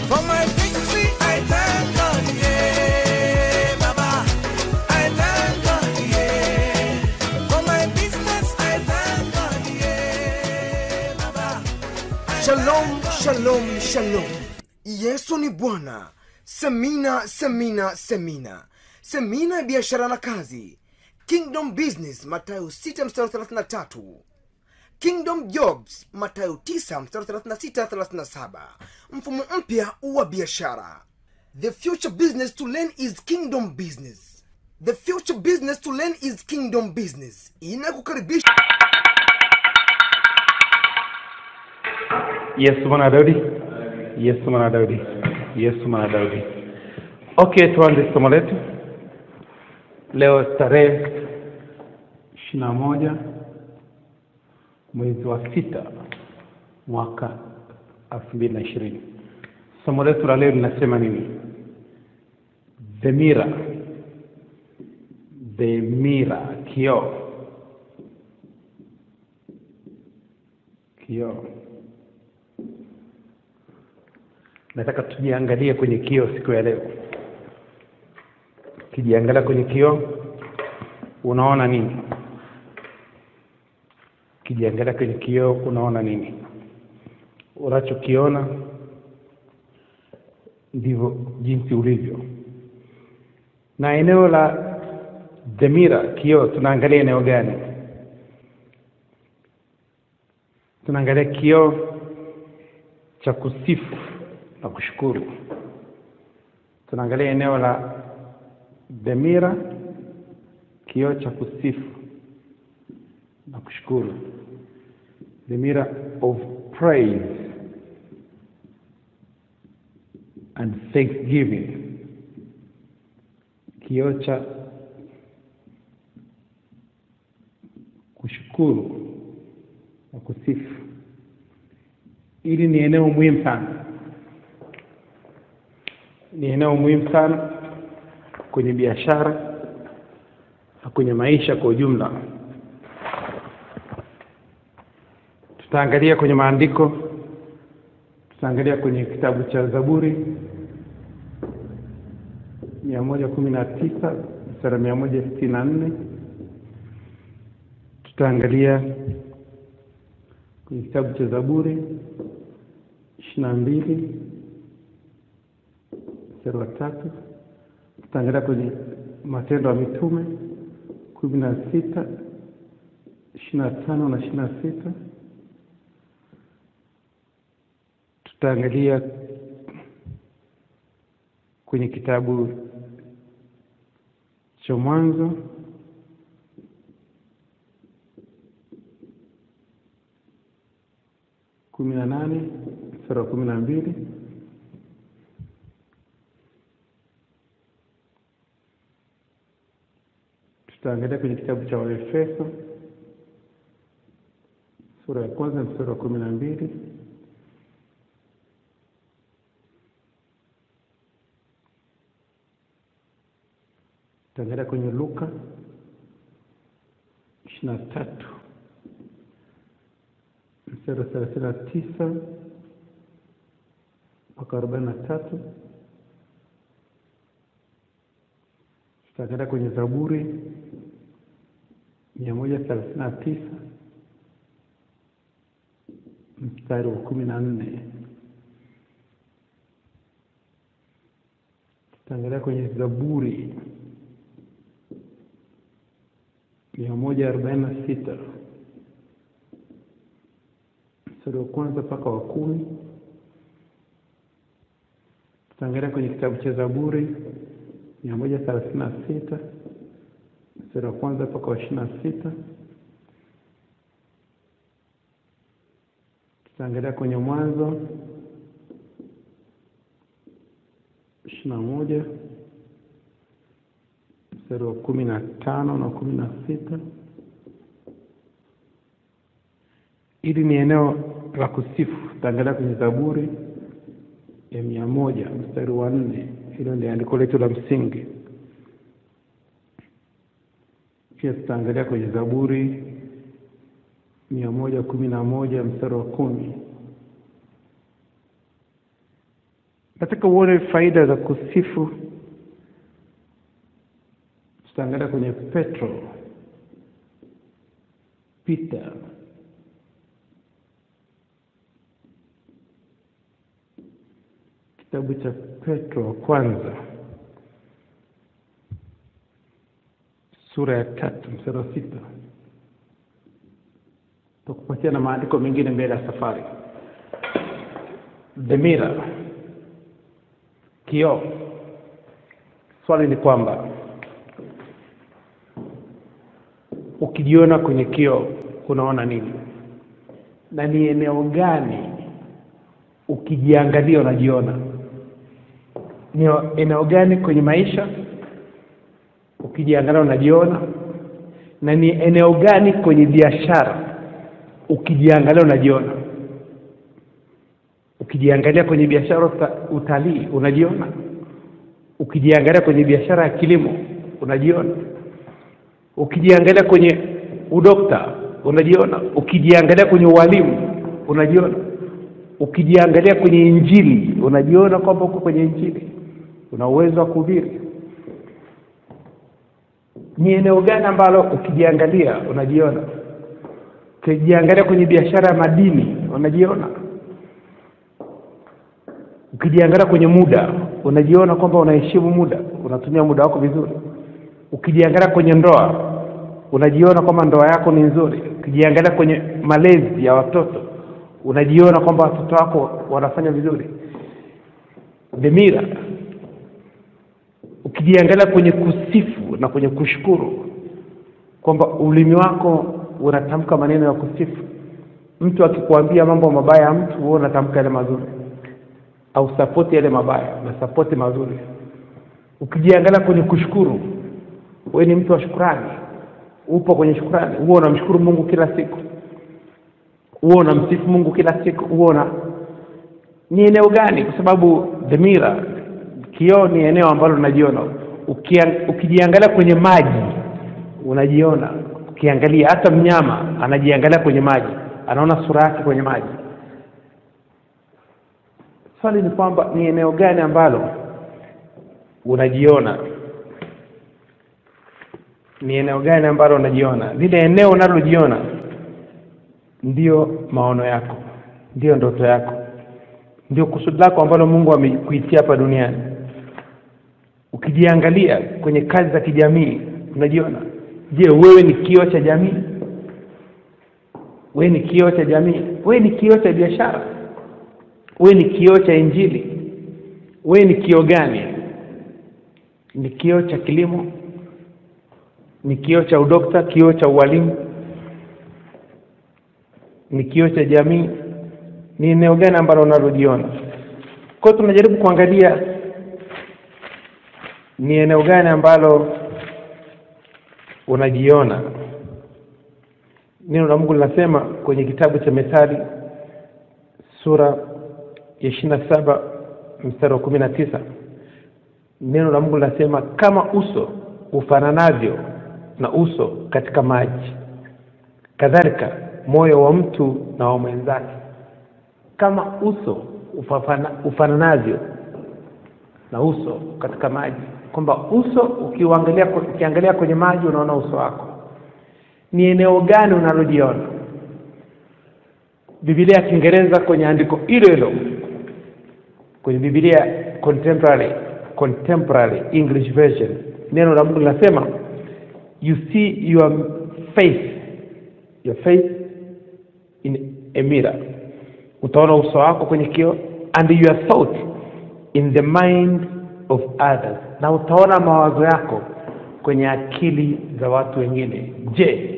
For my victory, I thank God, yeah, Baba. I thank God, yeah. For my business, I thank God, yeah, Baba. Shalom, shalom, shalom. Yesu ni Bwana. Semina, semina, semina. Semina ya biashara na kazi. Kingdom Business, Mathayo 6 mstari 33. Kingdom Jobs, Mathayo 9 mstari 36 37. Mfumo mpya wa biashara. The future business to learn is kingdom business. The future business to learn is kingdom business. Inakukaribisha Yesu mwana wa Daudi, Yesu mwana wa Daudi, Yesu mwana wa Daudi. Okay, tuanze somo letu leo tarehe ishirini na moja mwezi wa sita mwaka elfu mbili na ishirini. Somo letu la leo linasema nini? The mirror, the mirror, kioo, kioo. nataka tujiangalie kwenye kioo siku ya leo ukijiangalia kwenye kioo unaona nini ukijiangalia kwenye kioo unaona nini unachokiona ndivyo jinsi ulivyo na eneo la dhamira kioo tunaangalia eneo gani tunaangalia kioo cha kusifu na kushukuru tunaangalia eneo la dhamira kioo cha kusifu na kushukuru the mirror of praise and thanksgiving kioo cha kushukuru na kusifu hili ni eneo muhimu sana ni eneo muhimu sana kwenye biashara na kwenye maisha kwa ujumla tutaangalia kwenye maandiko tutaangalia kwenye kitabu cha zaburi mia moja kumi na tisa mstari mia moja sitini na nne tutaangalia kwenye kitabu cha zaburi ishirini na mbili mstari wa tatu tutaangalia kwenye matendo ya mitume kumi na sita ishirini na tano na ishirini na sita tutaangalia kwenye kitabu cha mwanzo kumi na nane mstari wa kumi na mbili tutaangalia kwenye kitabu cha waefeso sura ya kwanza mstari wa kumi na mbili tutaangalia kwenye luka ishirini na tatu mstari wa thelathini na tisa mpaka arobaini na tatu tutaangalia kwenye zaburi mia moja thelathini na tisa mstari wa kumi na nne tutaangalia kwenye zaburi mia moja arobaini na sita mstari wa kwanza mpaka wa kumi tutaangalia kwenye kitabu cha zaburi mia moja thelathini na sita mstari wa kwanza mpaka wa ishirini na sita tutaangalia kwenye mwanzo ishirini na moja mstari wa kumi na tano na kumi na sita hili ni eneo la kusifu tutaangalia kwenye zaburi ya mia moja mstari wa nne hilo ndio andiko letu la msingi pia tutaangalia kwenye zaburi mia moja kumi na moja mstari wa kumi nataka uone faida za kusifu tutaangalia kwenye petro peter kitabu cha petro wa kwanza sura ya tatu mstari wa sita takupatia na maandiko mengine mbele ya safari dhamira kioo swali ni kwamba ukijiona kwenye kioo unaona nini na ni eneo gani ukijiangalia unajiona ni eneo gani kwenye maisha ukijiangalia unajiona na ni eneo gani kwenye biashara ukijiangalia unajiona ukijiangalia kwenye biashara uta, utalii unajiona ukijiangalia kwenye biashara ya kilimo unajiona ukijiangalia kwenye udokta unajiona ukijiangalia kwenye ualimu unajiona ukijiangalia kwenye injili unajiona kwamba uko kwenye injili una uwezo wa kuhubiri ni eneo gani ambalo ukijiangalia unajiona ukijiangalia kwenye biashara ya madini unajiona ukijiangalia kwenye muda unajiona kwamba unaheshimu muda unatumia muda wako vizuri ukijiangalia kwenye ndoa unajiona kwamba ndoa yako ni nzuri ukijiangalia kwenye malezi ya watoto unajiona kwamba watoto wako wanafanya vizuri dhamira ukijiangalia kwenye kusifu na kwenye kushukuru kwamba ulimi wako unatamka maneno ya kusifu mtu akikuambia mambo mabaya ya mtu wewe unatamka yale mazuri au sapoti yale mabaya na sapoti mazuri ukijiangalia kwenye kushukuru wewe ni mtu wa shukrani upo kwenye shukrani huo unamshukuru mungu kila siku huo unamsifu mungu kila siku huo una ni eneo gani kwa sababu dhamira kioo ni eneo ambalo unajiona Ukia- ukijiangalia kwenye maji unajiona ukiangalia hata mnyama anajiangalia kwenye maji anaona sura yake kwenye maji swali ni kwamba ni eneo gani ambalo unajiona ni eneo gani ambalo unajiona lile eneo unalojiona ndio maono yako ndio ndoto yako ndio kusudi lako ambalo mungu amekuitia hapa duniani ukijiangalia kwenye kazi za kijamii unajiona je wewe ni kioo cha jamii wewe ni kioo cha jamii wewe ni kioo cha biashara wewe ni kioo cha injili wewe ni kioo gani ni kioo cha kilimo ni kioo cha udokta kioo cha ualimu ni kioo cha jamii ni eneo gani ambalo unalojiona kwa hiyo tunajaribu kuangalia ni eneo gani ambalo unajiona neno la mungu linasema kwenye kitabu cha methali sura ya ishiri na saba mstari wa kumi na tisa neno la mungu linasema kama uso ufananavyo na uso katika maji kadhalika moyo wa mtu na wa mwenzake kama uso ufafana- ufananavyo na uso katika maji kwamba uso ukiuangalia ukiangalia kwenye maji unaona uso wako ni eneo gani unalojiona bibilia ya kiingereza kwenye andiko hilo hilo kwenye bibilia contemporary contemporary english version neno la mungu linasema you see your face your face in a mirror utaona uso wako kwenye kioo and your thought in the mind of others na utaona mawazo yako kwenye akili za watu wengine je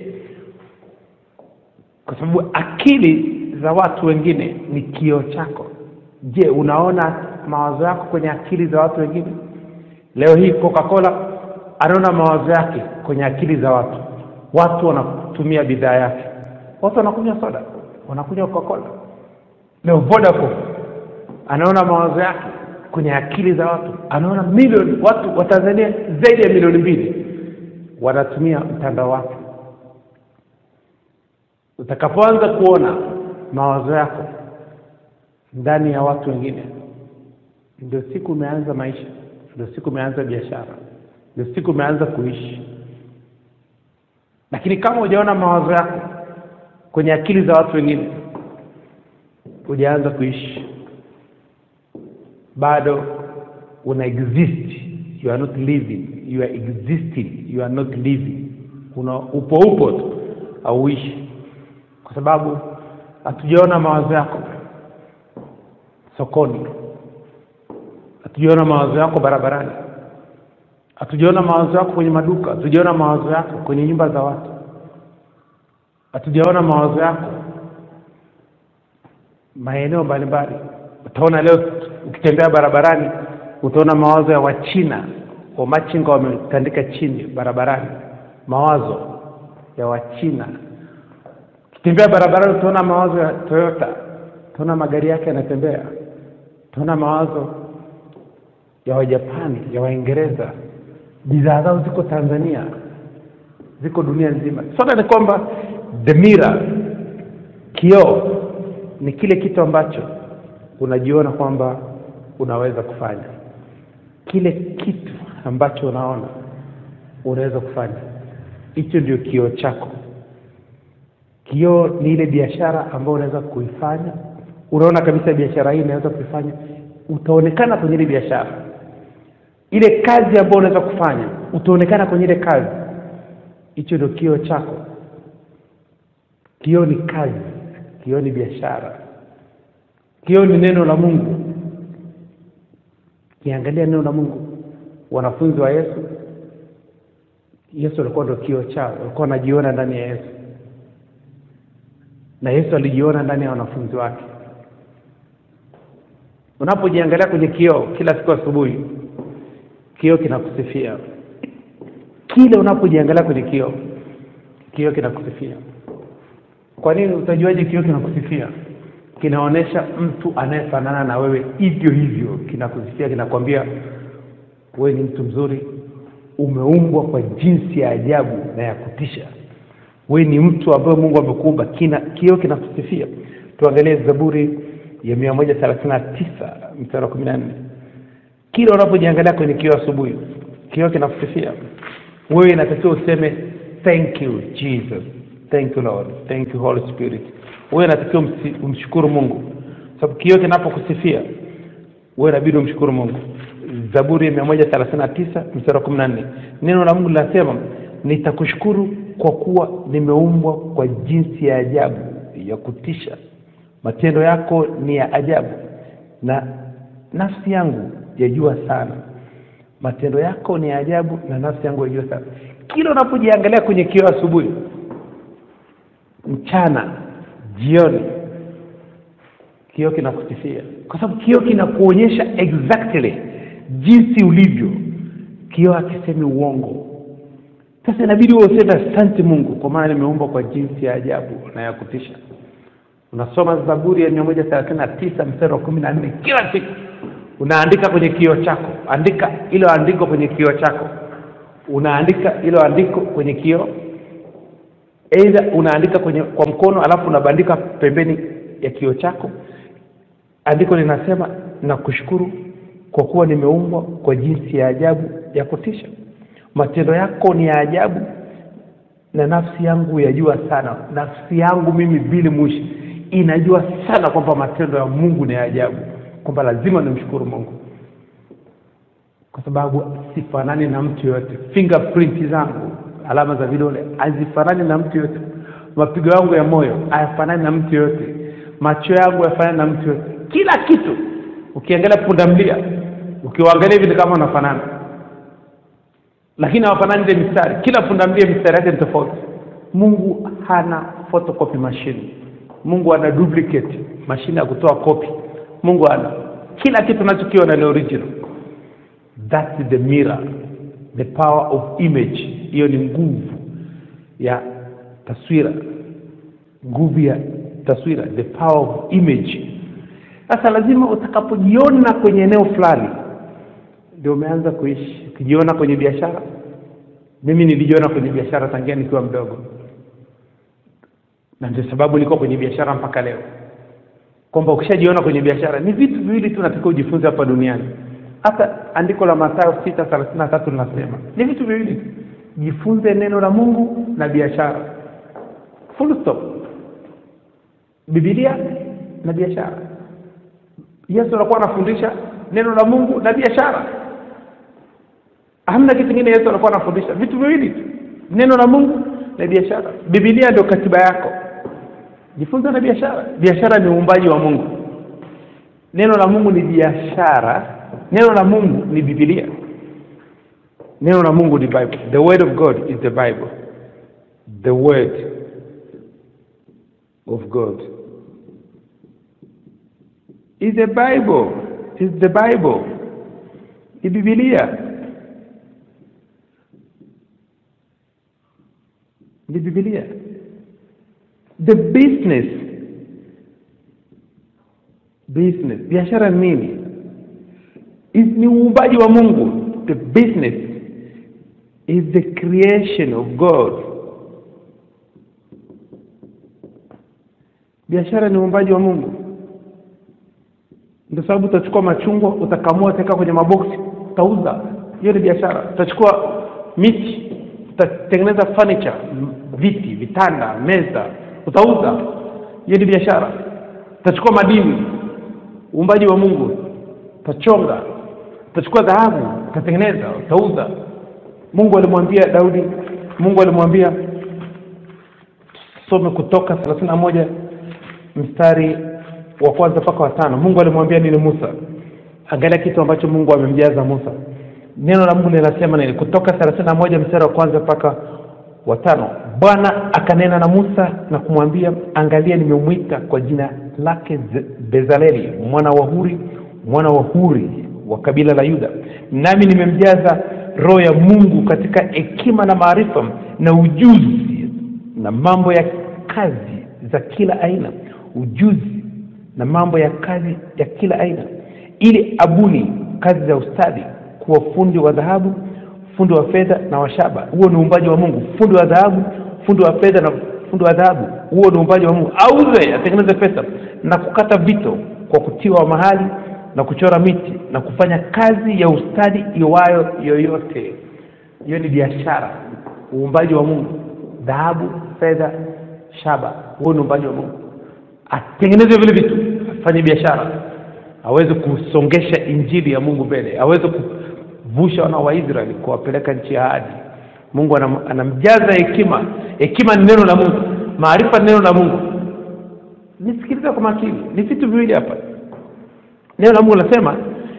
kwa sababu akili za watu wengine ni kioo chako je unaona mawazo yako kwenye akili za watu wengine leo hii coca cola anaona mawazo yake kwenye akili za watu watu wanatumia bidhaa yake watu wanakunywa soda wanakunywa coca cola leo vodacom anaona mawazo yake kwenye akili za watu anaona milioni watu wa tanzania zaidi ya milioni mbili wanatumia mtandao wake utakapoanza kuona mawazo yako ndani ya watu wengine ndio siku umeanza maisha ndio siku umeanza biashara ndio siku umeanza kuishi lakini kama hujaona mawazo yako kwenye akili za watu wengine hujaanza kuishi bado una exist you are not living you are existing you are not living una upo upo tu hauishi kwa sababu hatujaona mawazo yako sokoni hatujaona mawazo yako barabarani hatujaona mawazo yako kwenye maduka hatujaona mawazo yako kwenye nyumba za watu hatujaona mawazo yako maeneo mbalimbali utaona leo ukitembea barabarani utaona mawazo ya wachina wamachinga wametandika chini barabarani mawazo ya wachina ukitembea barabarani utaona mawazo ya toyota utaona magari yake yanatembea utaona mawazo ya wajapani ya waingereza bidhaa zao ziko tanzania ziko dunia nzima sote ni kwamba the mirror kioo ni kile kitu ambacho unajiona kwamba unaweza kufanya kile kitu ambacho unaona unaweza kufanya hicho ndio kioo chako kioo ni ile biashara ambayo unaweza kuifanya unaona kabisa biashara hii inaweza kuifanya utaonekana kwenye ile biashara ile kazi ambayo unaweza kufanya utaonekana kwenye ile kazi hicho ndio kioo chako kioo ni kazi kioo ni biashara kioo ni neno la mungu kiangalia neno la mungu wanafunzi wa yesu yesu alikuwa ndio kioo chao walikuwa wanajiona ndani ya yesu na yesu alijiona ndani ya wanafunzi wake unapojiangalia kwenye kioo kila siku asubuhi kioo kinakusifia kile unapojiangalia kwenye kioo kioo kinakusifia kwa nini utajuaje kioo kinakusifia kinaonyesha mtu anayefanana na wewe hivyo hivyo kinakusifia kinakwambia wewe ni mtu mzuri umeumbwa kwa jinsi ya ajabu na ya kutisha wewe ni mtu ambaye mungu amekuumba kina kioo kinakusifia tuangalie zaburi ya mia moja thelathini na tisa mstari wa kumi na nne kila unapojiangalia kwenye kioo asubuhi kioo kinakusifia wewe inatakiwa useme thank you jesus thank you lord thank you holy spirit wewe inatakiwa umsi- umshukuru mungu sababu kioo kinapokusifia wewe inabidi umshukuru mungu zaburi ya mia moja thelathini na tisa mstari wa kumi na nne neno la mungu linasema nitakushukuru kwa kuwa nimeumbwa kwa jinsi ya ajabu ya kutisha matendo yako ni ya ajabu na nafsi yangu yajua sana matendo yako ni ya ajabu na nafsi yangu yajua sana kila unapojiangalia kwenye kioo asubuhi mchana jioni kioo kinakusifia kwa sababu kioo kinakuonyesha exactly jinsi ulivyo kioo akisemi uongo sasa inabidi wewe useme asante mungu kwa maana nimeumbwa kwa jinsi ya ajabu na ya kutisha unasoma zaburi ya mia moja thelathini na tisa mstari wa kumi na nne kila siku unaandika kwenye kioo chako andika ilo andiko kwenye kioo chako unaandika ilo andiko kwenye kioo eidha unaandika kwenye kwa mkono alafu unabandika pembeni ya kioo chako andiko linasema nakushukuru kwa kuwa nimeumbwa kwa jinsi ya ajabu ya kutisha matendo yako ni ya ajabu na nafsi yangu yajua sana nafsi yangu mimi bili mwishi inajua sana kwamba matendo ya mungu ni ya ajabu kwamba lazima nimshukuru mungu kwa sababu sifanani na mtu yoyote fingerprint zangu alama za vidole hazifanani na mtu yoyote mapigo yangu ya moyo hayafanani na mtu yoyote macho yangu hayafanani na mtu yoyote kila kitu ukiangalia pundamlia ukiwaangalia hivi ni kama wanafanana lakini hawafanani ile mistari kila pundamlia mistari yake ni tofauti mungu hana photocopy machine mungu ana duplicate mashine ya kutoa kopi mungu ana kila kitu unachokiona ni original that's the mirror the power of image hiyo ni nguvu ya taswira nguvu ya taswira the power of image sasa lazima utakapojiona kwenye eneo fulani ndio umeanza kuishi ukijiona kwenye biashara mimi nilijiona kwenye biashara tangia nikiwa mdogo na ndio sababu niko kwenye biashara mpaka leo kwamba ukishajiona kwenye biashara ni vitu viwili tu natakiwa ujifunze hapa duniani hata andiko la Mathayo sita thelathini na tatu linasema ni vitu viwili tu jifunze neno la Mungu na biashara full stop Biblia na biashara Yesu alikuwa anafundisha neno la Mungu na biashara hamna kitu kingine Yesu alikuwa anafundisha vitu viwili tu neno la Mungu na biashara Biblia ndio katiba yako jifunze na biashara biashara ni uumbaji wa Mungu neno la Mungu ni biashara neno la Mungu ni Biblia neno la Mungu ni Bible the word of God is the Bible the word of God is the Bible is the Bible ni Biblia ni Biblia the business business biashara ni nini is ni uumbaji wa Mungu the business is the creation of God biashara ni uumbaji wa Mungu ndio sababu utachukua machungwa utakamua utaweka kwenye maboksi utauza hiyo ni biashara utachukua miti utatengeneza furniture viti vitanda meza utauza hiyo ni biashara utachukua madini uumbaji wa Mungu utachonga utachukua dhahabu utatengeneza utauza Mungu alimwambia Daudi Mungu alimwambia some kutoka thelathini na moja mstari wa kwanza mpaka wa tano Mungu alimwambia nini Musa angalia kitu ambacho Mungu amemjaza Musa neno la Mungu linasema nini kutoka thelathini na moja mstari wa kwanza mpaka wa tano Bwana akanena na Musa na kumwambia angalia nimemwita kwa jina lake Ze- Bezaleli mwana wa Huri mwana wa Huri wa kabila la Yuda nami nimemjaza roho ya Mungu katika hekima na maarifa na ujuzi na mambo ya kazi za kila aina ujuzi na mambo ya kazi ya kila aina ili abuni kazi za ustadi kuwa fundi wa dhahabu fundi wa fedha na wa shaba huo ni uumbaji wa Mungu fundi wa dhahabu fundi wa fedha na fundi wa dhahabu huo ni uumbaji wa Mungu auze atengeneze pesa na kukata vito kwa kutiwa mahali na kuchora miti na kufanya kazi ya ustadi iwayo yoyote hiyo ni biashara uumbaji wa Mungu dhahabu fedha shaba huo ni uumbaji wa Mungu atengeneze vile vitu afanye biashara aweze kusongesha injili ya Mungu mbele aweze kuvusha wana wa Israeli kuwapeleka nchi ya ahadi Mungu anam, anamjaza hekima hekima ni neno la Mungu maarifa ni neno la Mungu nisikilize kwa makini ni vitu viwili hapa neno la Mungu linasema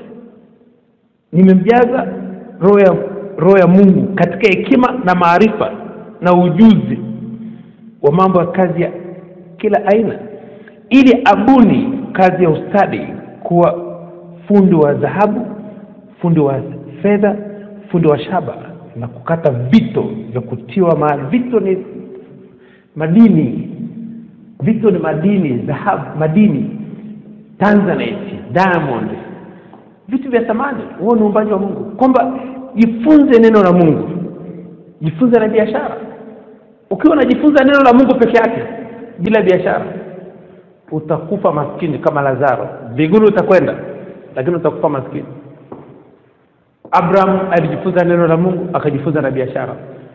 nimemjaza roho ya roho ya Mungu katika hekima na maarifa na ujuzi wa mambo ya kazi ya kila aina ili abuni kazi ya ustadi kuwa fundi wa dhahabu fundi wa fedha fundi wa shaba na kukata vito vya kutiwa mahali vito ni madini vito ni madini dhahabu madini tanzanite diamond vitu vya thamani huo ni uumbaji wa mungu kwamba jifunze neno la mungu jifunze na biashara ukiwa unajifunza neno la mungu peke yake bila biashara utakufa maskini kama lazaro mbinguni utakwenda lakini utakufa maskini abraham alijifunza neno la mungu akajifunza na biashara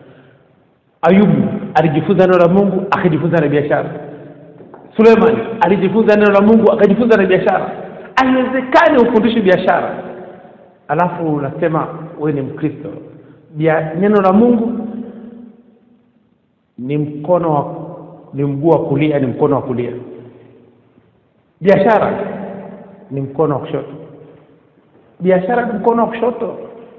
ayubu alijifunza neno la mungu akajifunza na biashara suleiman alijifunza neno la mungu akajifunza na biashara haiwezekani ufundishe biashara alafu unasema we ni mkristo Bia, neno la mungu ni mkono wa ni mguu wa kulia ni mkono wa kulia biashara ni mkono wa kushoto biashara ni mkono wa kushoto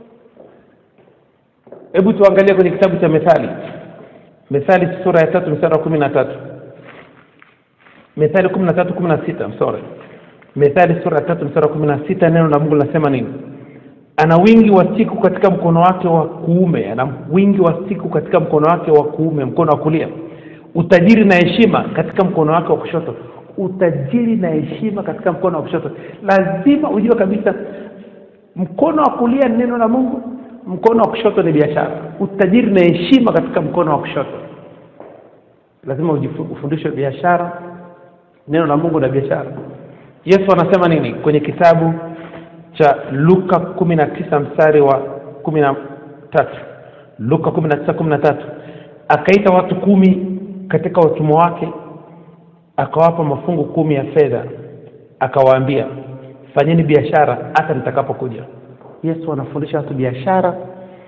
hebu tuangalie kwenye kitabu cha methali methali sura ya tatu mstari wa kumi na tatu methali kumi na tatu kumi na sita sorry methali sura ya tatu mstari wa kumi na sita neno la mungu linasema nini ana wingi wa siku katika mkono wake wa kuume ana wingi wa siku katika mkono wake wa kuume mkono wa kulia utajiri na heshima katika mkono wake wa kushoto utajiri na heshima katika mkono wa kushoto lazima ujue kabisa mkono wa kulia ni neno la mungu mkono wa kushoto ni biashara utajiri na heshima katika mkono wa kushoto lazima ujifu- ufundishwe biashara neno la mungu na biashara yesu anasema nini kwenye kitabu cha luka kumi na tisa mstari wa kumi na tatu luka kumi na tisa kumi na tatu akaita watu kumi katika utumwa wake akawapa mafungu kumi ya fedha akawaambia fanyeni biashara hata nitakapokuja yesu anafundisha watu biashara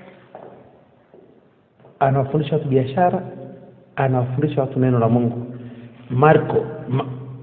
anawafundisha watu biashara anawafundisha watu neno la mungu marko ma,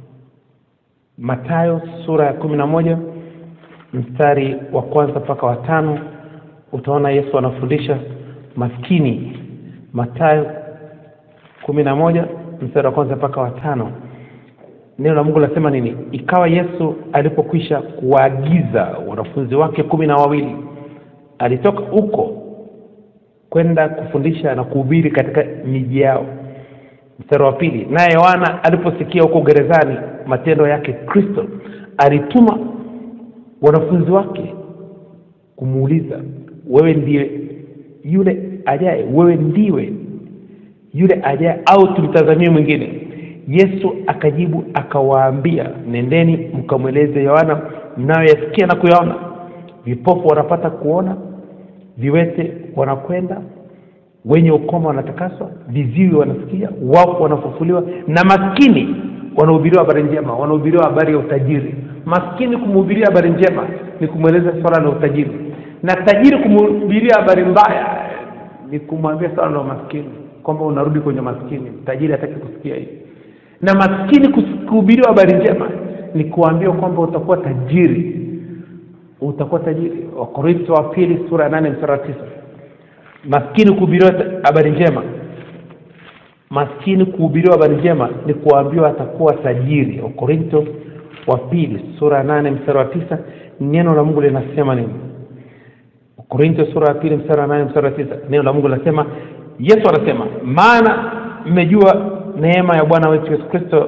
matayo sura ya kumi na moja mstari wa kwanza mpaka wa tano utaona yesu anafundisha maskini matayo kumi na moja mstari wa kwanza mpaka wa tano neno la mungu linasema nini ikawa yesu alipokwisha kuwaagiza wanafunzi wake kumi na wawili alitoka huko kwenda kufundisha na kuhubiri katika miji yao mstari wa pili naye yohana aliposikia huko gerezani matendo yake kristo alituma wanafunzi wake kumuuliza wewe ndiye yule ajaye wewe ndiwe yule ajaye au tumtazamie mwingine yesu akajibu akawaambia nendeni mkamweleze yohana mnayoyasikia na kuyaona vipofu wanapata kuona viwete wanakwenda wenye ukoma wanatakaswa viziwi wanasikia wafu wanafufuliwa na maskini wanahubiriwa habari njema wanahubiriwa habari ya utajiri maskini kumhubiria habari njema ni kumweleza swala la utajiri na tajiri kumhubiria habari mbaya ni kumwambia swala la umaskini kwamba unarudi kwenye maskini tajiri hataki kusikia hii na maskini kus- kuhubiriwa habari njema ni kuambia kwamba utakuwa tajiri utakuwa tajiri wakorintho wa pili sura ya nane mstari wa tisa maskini kuhubiriwa ta- habari njema maskini kuhubiriwa habari njema ni kuambiwa atakuwa tajiri wakorintho wa pili sura ya nane mstari wa tisa neno la mungu linasema nini korintho sura ya pili mstari wa nane mstari wa tisa neno la mungu linasema yesu anasema maana mmejua neema ya bwana wetu yesu kristo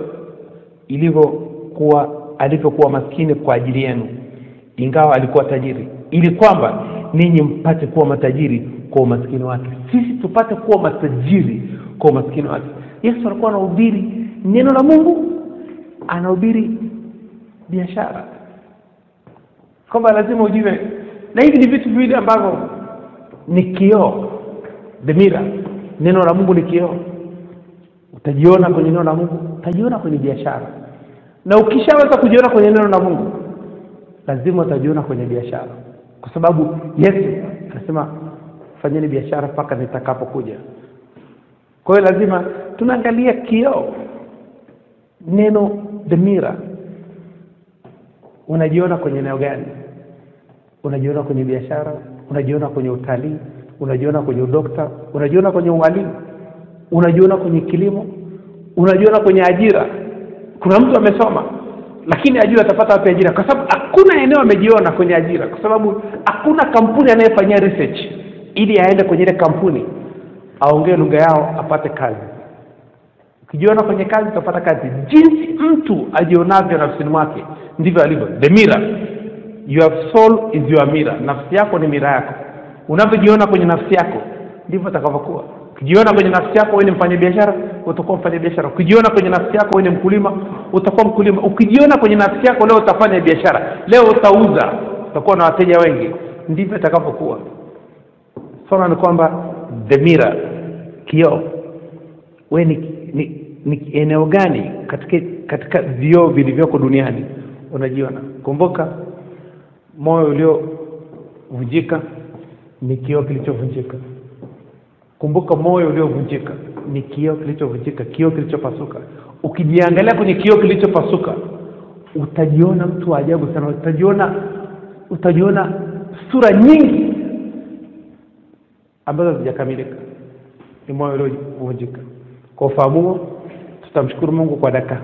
ilivyokuwa alivyokuwa maskini kwa ajili yenu ingawa alikuwa tajiri ili kwamba ninyi mpate kuwa matajiri kwa umaskini wake sisi tupate kuwa matajiri kwa umaskini wake yesu alikuwa anahubiri neno la mungu anahubiri biashara kwamba lazima ujue na hivi ni vitu viwili ambavyo ni kioo the mirror neno la mungu ni kioo utajiona kwenye neno la mungu utajiona kwenye biashara na ukishaweza kujiona kwenye neno la mungu lazima utajiona kwenye biashara kwa sababu yesu anasema fanyeni biashara mpaka nitakapokuja kwa hiyo lazima tunaangalia kioo neno the mirror unajiona kwenye eneo gani unajiona kwenye biashara unajiona kwenye utalii unajiona kwenye udokta unajiona kwenye ualimu unajiona kwenye kilimo unajiona kwenye ajira kuna mtu amesoma lakini ajira atapata wapi ajira kwa sababu hakuna eneo amejiona kwenye ajira kwa sababu hakuna kampuni anayefanyia research ili aende kwenye ile kampuni aongee lugha yao apate kazi ukijiona kwenye kazi utapata kazi jinsi mtu ajionavyo nafsini mwake ndivyo alivyo the mirror your soul is your mirror nafsi yako ni mira yako unavyojiona kwenye nafsi yako ndivyo utakavyokuwa ukijiona kwenye nafsi yako wewe ni mfanyabiashara utakuwa mfanyabiashara ukijiona kwenye nafsi yako wewe ni mkulima utakuwa mkulima ukijiona kwenye nafsi yako leo utafanya biashara leo utauza utakuwa na wateja wengi ndivyo itakavyokuwa swala ni kwamba the mirror kioo we ni, ni, ni eneo gani katika katika vioo vilivyoko duniani unajiona kumbuka moyo uliovunjika ni kioo kilichovunjika kumbuka moyo uliovunjika ni kioo kilichovunjika kioo kilichopasuka ukijiangalia kwenye kioo kilichopasuka utajiona mtu wa ajabu sana utajiona utajiona sura nyingi ambazo hazijakamilika ni moyo uliovunjika kwa ufahamu huo tutamshukuru mungu kwa dakika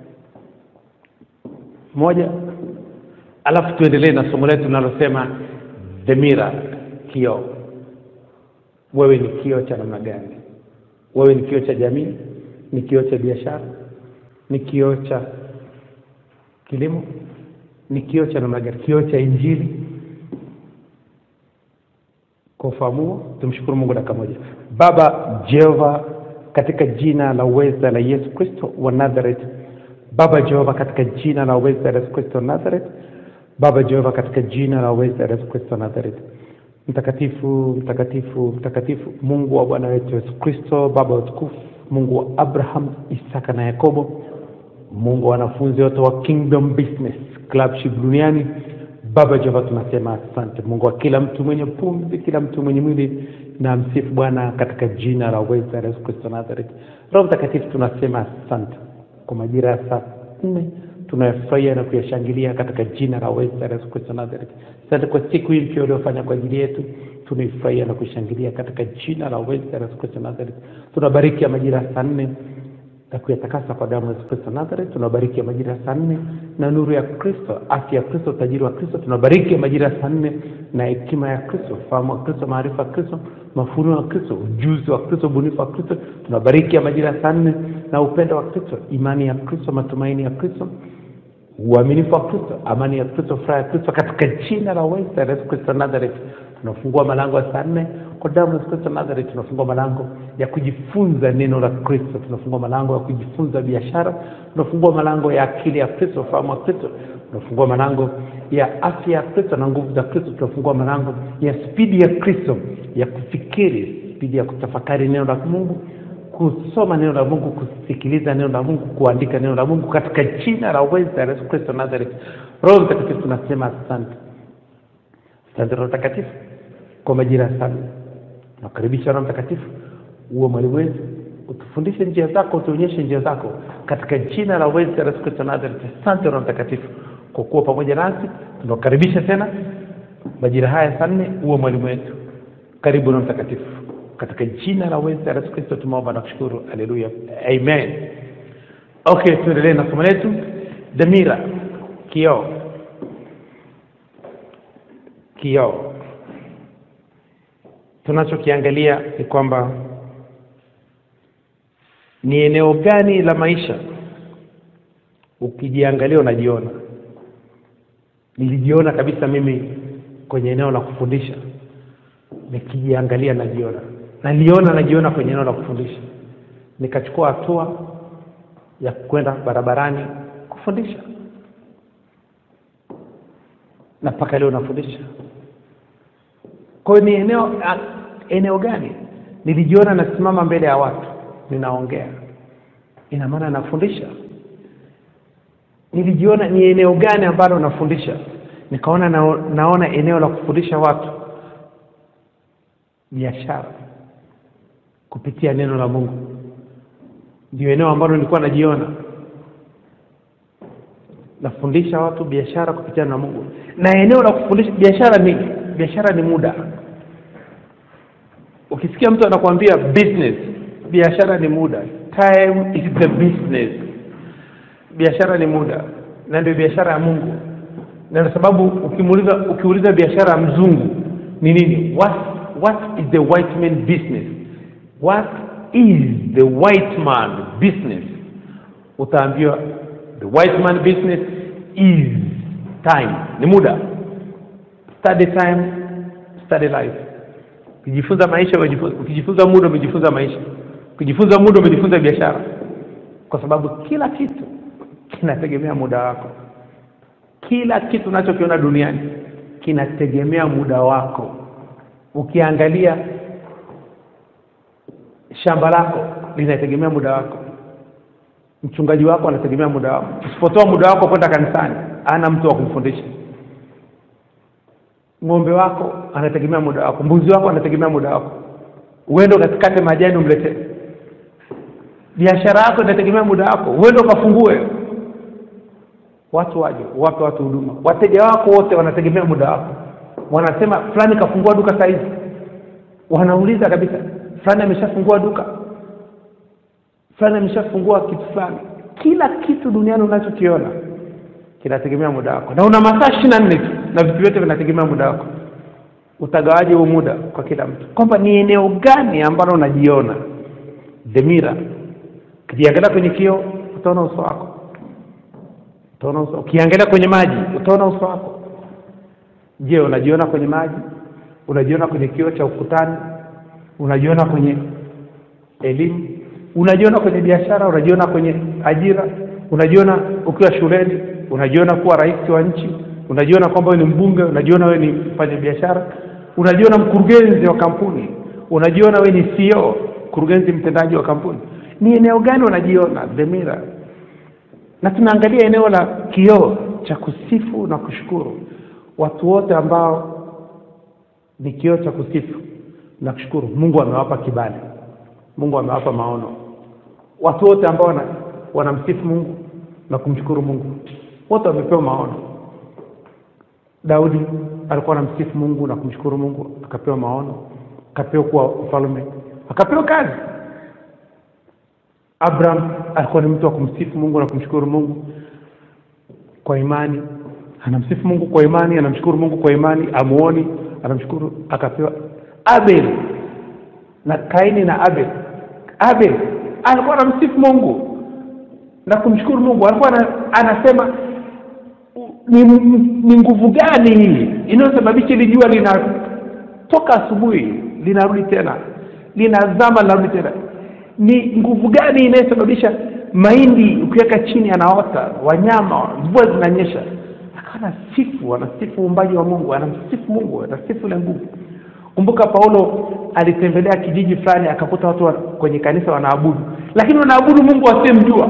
moja alafu tuendelee na somo letu linalosema the mirror kioo wewe ni kioo cha namna gani wewe ni kioo cha jamii ni kioo cha biashara ni kioo cha kilimo ni kioo cha namna gani kioo cha injili kwa ufahamu huo tumshukuru mungu dakika moja baba jehova katika jina la uweza la yesu kristo wa nazareth baba jehova katika jina la uweza la yesu kristo wa nazareth baba jehova katika jina la uweza la yesu kristo wa nazareth mtakatifu mtakatifu mtakatifu mungu wa bwana wetu yesu kristo baba wa utukufu mungu wa abraham isaka na yakobo mungu wa wanafunzi wote wa kingdom business clubship duniani baba jehova tunasema asante mungu wa kila mtu mwenye pumzi kila mtu mwenye mwili na msifu bwana katika jina la uweza la yesu kristo nazareth roho mtakatifu tunasema asante kwa majira ya saa nne tunayofurahia na kuyashangilia katika jina la uweza la yesu kristo nazareth asante kwa siku hii mpya uliofanya kwa ajili yetu tunaifurahia na kuishangilia katika jina la uweza la yesu kristo nazareth tunabariki ya majira ya saa nne na kuyatakasa kwa damu ya Yesu Kristo Nazareth. Tunabariki ya majira ya saa nne na nuru ya Kristo, afya ya Kristo, utajiri wa Kristo. Tunabariki ya majira ya saa nne na hekima ya Kristo, ufahamu wa Kristo, maarifa ya Kristo, mafunuo ya Kristo, ujuzi wa Kristo, ubunifu wa Kristo. Tunabariki ya majira ya saa nne na upendo wa Kristo, imani ya Kristo, matumaini ya Kristo, uaminifu wa Kristo, amani ya Kristo, furaha ya Kristo, katika jina la uweza la Yesu Kristo Nazareth. Tunafungua malango ya saa nne kwa damu ya Yesu Kristo Nazareth. Tunafungua malango ya kujifunza neno la Kristo, tunafungua malango ya kujifunza biashara, tunafungua malango ya akili ya Kristo, ufahamu wa Kristo, tunafungua malango ya afya ya Kristo na nguvu za Kristo, tunafungua malango ya spidi ya Kristo ya kufikiri, spidi ya kutafakari neno la Mungu kusoma neno la Mungu, kusikiliza neno la Mungu, kuandika neno la Mungu katika jina la uweza la Yesu Kristo Nazareth. Roho Mtakatifu tunasema asante, asante Roho Mtakatifu kwa majira sana. Nakukaribisha Roho Mtakatifu uwe mwalimu wetu, utufundishe njia zako, utuonyeshe njia zako katika jina la uweza la Yesu Kristo Nazareth. Asante Roho Mtakatifu kwa kuwa pamoja nasi, tunakukaribisha tena majira haya saa nne, uwe mwalimu wetu. Karibu Roho Mtakatifu katika jina la uweza la Yesu Kristo tumeomba na kushukuru. Haleluya, amen. Okay, tuendelee na somo letu. Dhamira, kioo, kioo. Tunachokiangalia ni kwamba ni eneo gani la maisha ukijiangalia unajiona. Nilijiona kabisa mimi kwenye eneo la kufundisha, nikijiangalia najiona naliona najiona kwenye eneo la kufundisha, nikachukua hatua ya kwenda barabarani kufundisha, na mpaka leo nafundisha. Kwa hiyo ni eneo a, eneo gani nilijiona nasimama mbele ya watu ninaongea, ina maana nafundisha. Nilijiona ni eneo gani ambalo nafundisha, nikaona na, naona eneo la kufundisha watu biashara kupitia neno la Mungu, ndio eneo ambalo nilikuwa najiona nafundisha watu biashara kupitia neno la Mungu. Na eneo la kufundisha biashara ni biashara ni muda. Ukisikia mtu anakuambia business, biashara ni muda, time is the business. Biashara ni muda, na ndio biashara ya Mungu, na kwa sababu ukimuuliza ukiuliza biashara ya mzungu ni nini, what what is the white man business what is the white man business utaambiwa the white man business is time ni muda study time study life ukijifunza maisha umejifunza ukijifunza muda umejifunza maisha ukijifunza muda umejifunza biashara kwa sababu kila kitu kinategemea muda wako kila kitu unachokiona duniani kinategemea muda wako ukiangalia shamba lako linategemea muda wako mchungaji wako anategemea muda wako usipotoa muda wako kwenda kanisani ana mtu wa kumfundisha ng'ombe wako anategemea muda wako mbuzi wako anategemea muda wako uende ukatikate majani umletee biashara yako inategemea muda wako uende ukafungue watu waje wape watu huduma wateja wako wote wanategemea muda wako wanasema fulani kafungua duka saa hizi wanauliza kabisa fulani ameshafungua duka fulani ameshafungua kitu fulani kila kitu duniani unachokiona kinategemea muda wako na una masaa ishirini na nne tu na vitu vyote vinategemea muda wako utagawaje huo muda kwa kila mtu kwamba ni eneo gani ambalo unajiona dhamira ukijiangalia kwenye kioo utaona uso wako utaona uso ukiangalia kwenye maji utaona uso wako je unajiona kwenye maji unajiona kwenye kioo cha ukutani unajiona kwenye elimu unajiona kwenye biashara unajiona kwenye ajira unajiona ukiwa shuleni unajiona kuwa rais wa nchi unajiona kwamba wewe ni mbunge unajiona wewe ni mfanya biashara unajiona mkurugenzi wa kampuni unajiona wewe ni CEO mkurugenzi mtendaji wa kampuni ni eneo gani unajiona dhamira na tunaangalia eneo la kioo cha kusifu na kushukuru watu wote ambao ni kioo cha kusifu na kushukuru mungu amewapa kibali mungu amewapa maono watu wote ambao wana, wanamsifu mungu na kumshukuru mungu wote wamepewa maono daudi alikuwa anamsifu mungu na kumshukuru mungu akapewa maono akapewa kuwa mfalme akapewa kazi abraham alikuwa ni mtu wa kumsifu mungu na kumshukuru mungu kwa imani anamsifu mungu kwa imani anamshukuru mungu kwa imani amuoni anamshukuru akapewa abel na kaini na abel abel alikuwa anamsifu mungu na kumshukuru mungu alikuwa ana, anasema ni, ni nguvu gani hii inayosababisha hili jua linatoka asubuhi linarudi tena linazama linarudi tena ni nguvu gani inayosababisha mahindi ukiweka chini anaota wanyama mvua zinanyesha akawa anasifu anasifu uumbaji wa mungu anamsifu mungu anasifu ile nguvu kumbuka paulo alitembelea kijiji fulani akakuta watu wa, kwenye kanisa wanaabudu lakini wanaabudu mungu wasiyemjua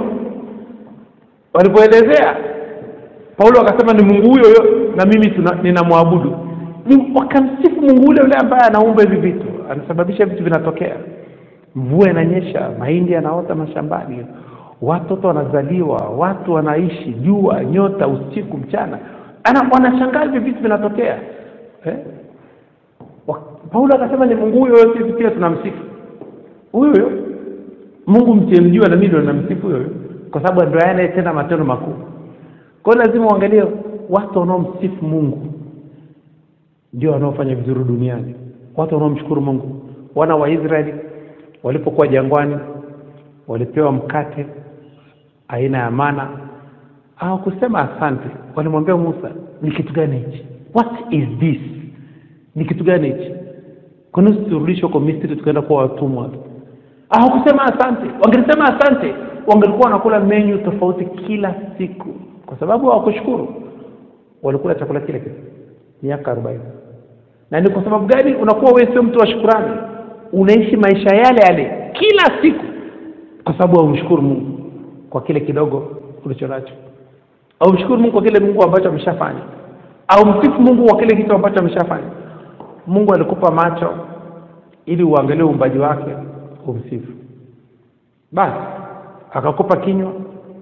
walipoelezea paulo akasema ni mungu huyo huyo na mimi tuna- ninamwabudu ni wakamsifu mungu ule ule ambaye anaumba hivi vitu anasababisha vitu vinatokea mvua inanyesha mahindi yanaota mashambani watoto wanazaliwa watu wanaishi jua nyota usiku mchana ana wanashangaa hivi vitu vinatokea eh? Wa- paulo akasema ni mungu huyo huyo sisi pia tunamsifu huyo huyo mungu msiemjua na mimi ndo namsifu huyo huyo kwa sababu ndo anayetenda matendo makuu kwa hiyo lazima uangalie watu wanaomsifu mungu ndio wanaofanya vizuri duniani watu wanaomshukuru mungu wana wa israeli walipokuwa jangwani walipewa mkate aina ya mana hawakusema asante walimwambia musa ni kitu gani hichi what is this ni kitu gani hichi kwani turudishwe kwa misri tukaenda kuwa watumwa hawakusema asante wangelisema asante wangelikuwa wanakula menyu tofauti kila siku kwa sababu hawakushukuru walikula chakula kile kile miaka arobaini na ni kwa sababu gani unakuwa wewe sio mtu wa shukurani unaishi maisha yale yale kila siku kwa sababu haumshukuru mungu kwa kile kidogo ulicho nacho haumshukuru mungu kwa kile mungu ambacho ameshafanya au msifu mungu kwa kile kitu ambacho ameshafanya mungu alikupa macho ili uangalie uumbaji wake umsifu basi akakupa kinywa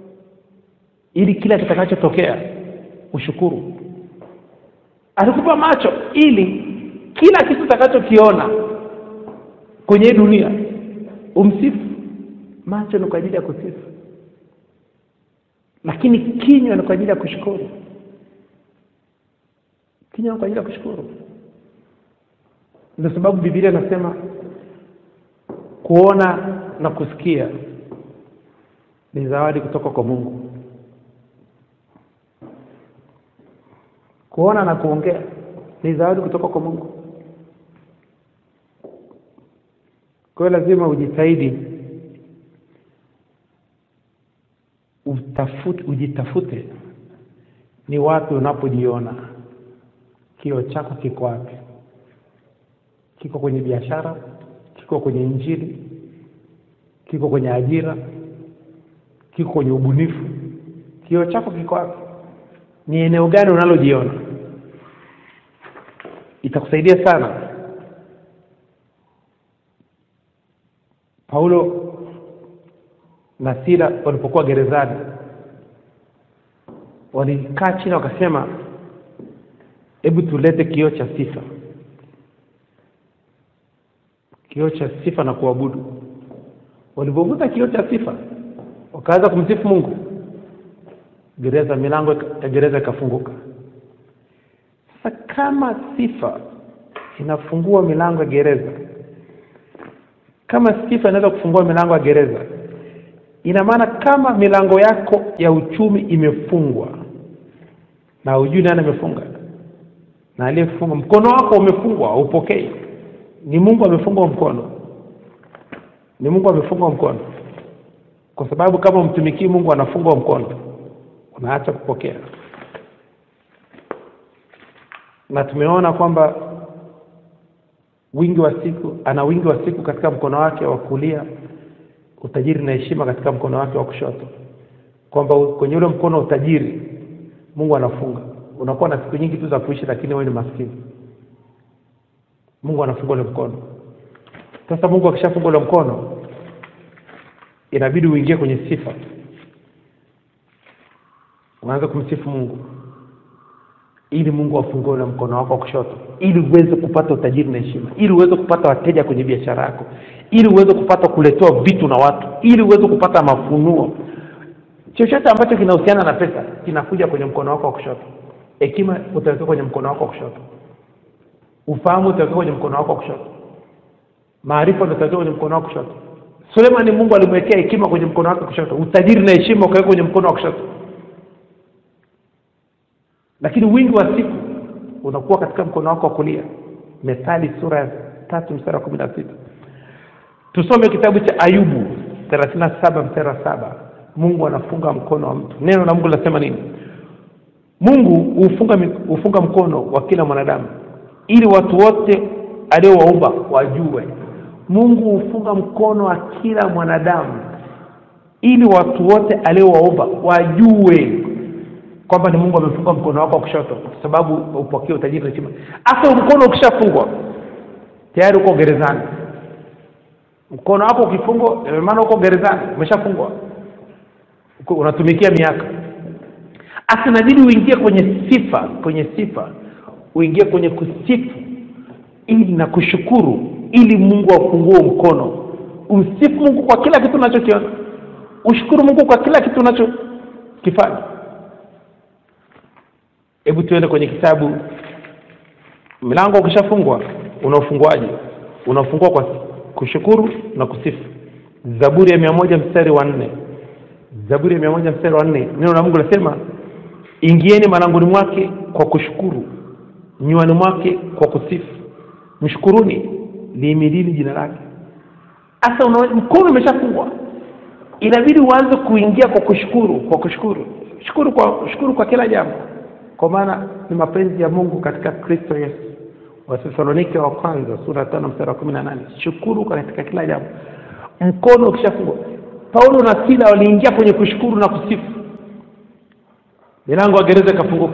ili kila kitakachotokea ushukuru alikupa macho ili kila kitu utakachokiona kwenye hii dunia umsifu macho ni kwa ajili ya kusifu lakini kinywa ni kwa ajili ya kushukuru kinywa ni kwa ajili ya kushukuru ndio sababu bibilia inasema kuona na kusikia ni zawadi kutoka kwa mungu kuona na kuongea ni zawadi kutoka kwa mungu kwa hiyo lazima ujitahidi utafute ujitafute ni wapi unapojiona kio chako kiko wapi kiko kwenye biashara kiko kwenye injili kiko kwenye ajira kiko kwenye ubunifu kio chako kiko wapi ni eneo gani unalojiona itakusaidia sana paulo na sila walipokuwa gerezani walikaa chini wakasema hebu tulete kioo cha sifa kioo cha sifa na kuabudu walivyovuta kioo cha sifa wakaanza kumsifu mungu gereza milango ya gereza ikafunguka sasa kama sifa inafungua milango ya gereza kama sifa inaweza kufungua milango ya gereza ina maana kama milango yako ya uchumi imefungwa na hujui nani amefunga na aliyefunga mkono wako umefungwa haupokei ni mungu amefunga mkono ni mungu amefunga mkono kwa sababu kama umtumikii mungu anafungwa mkono unaacha kupokea na tumeona kwamba wingi wa siku ana wingi wa siku katika mkono wake wa kulia utajiri na heshima katika mkono wake wa kushoto kwamba u- kwenye ule mkono wa utajiri mungu anafunga unakuwa na siku nyingi tu za kuishi lakini wewe ni maskini mungu anafunga ule mkono sasa mungu akishafunga ule mkono inabidi uingie kwenye sifa unaanza kumsifu mungu ili mungu afungue ule mkono wako wa kushoto ili uweze kupata utajiri na heshima ili uweze kupata wateja kwenye biashara yako ili uweze kupata kuletewa vitu na watu ili uweze kupata mafunuo chochote ambacho kinahusiana na pesa kinakuja kwenye mkono wako wa kushoto hekima utaweka kwenye mkono wako wa kushoto ufahamu utaweka kwenye mkono wako wa kushoto maarifa utaweka kwenye mkono wako wa kushoto sulemani mungu alimwekea hekima kwenye mkono wake wa kushoto utajiri na heshima ukaweka kwenye mkono wa kushoto lakini wingi wa siku unakuwa katika mkono wako wa kulia methali sura ya tatu mstari wa kumi na sita tusome kitabu cha ayubu thelathini na saba mstari wa saba mungu anafunga mkono wa mtu neno la mungu linasema nini mungu hufunga, mi- hufunga mkono wa kila mwanadamu ili watu wote aliowaumba wajue mungu hufunga mkono wa kila mwanadamu ili watu wote aliowaumba wajue kwamba ni mungu amefunga mkono wako wa kushoto kwa sababu upokee utajiri na heshima hasa mkono ukishafungwa tayari uko gerezani mkono wako ukifungwa ina maana uko gerezani umeshafungwa Uko- unatumikia miaka hasa inabidi uingie kwenye sifa kwenye sifa uingie kwenye kusifu ili na kushukuru ili mungu afungue mkono umsifu mungu kwa kila kitu unachokiona ushukuru mungu kwa kila kitu unachokifanya hebu tuende kwenye kitabu mlango ukishafungwa unaofunguaje unafungua kwa kushukuru na kusifu zaburi ya mia moja mstari wa nne zaburi ya mia moja mstari wa nne neno la mungu linasema ingieni malangoni mwake kwa kushukuru nywani mwake kwa kusifu mshukuruni liimilini jina lake hasa una- mkono umeshafungwa inabidi uanze kuingia kwa kushukuru kwa kushukuru shukuru kwa shukuru kwa kila jambo kwa maana ni mapenzi ya mungu katika kristo yesu wathesalonike wa kwanza sura ya tano mstari wa kumi na nane shukuru katika kila jambo mkono ukishafungwa paulo na sila waliingia kwenye kushukuru na kusifu milango ya gereza ikafunguka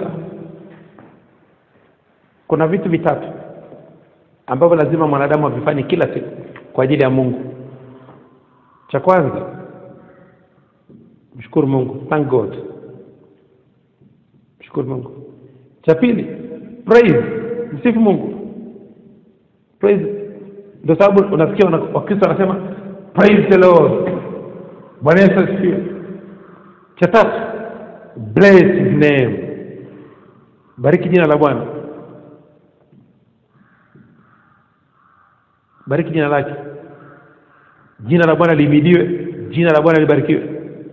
kuna vitu vitatu ambavyo lazima mwanadamu avifanye kila siku kwa ajili ya mungu cha kwanza mshukuru mungu thank god mshukuru mungu cha pili praise msifu mungu praise ndio sababu unasikia wana- wakristo wanasema praise the lord bwana yesu asifiwe cha tatu bless his name bariki jina la bwana bariki jina lake jina la bwana lihimidiwe jina la bwana libarikiwe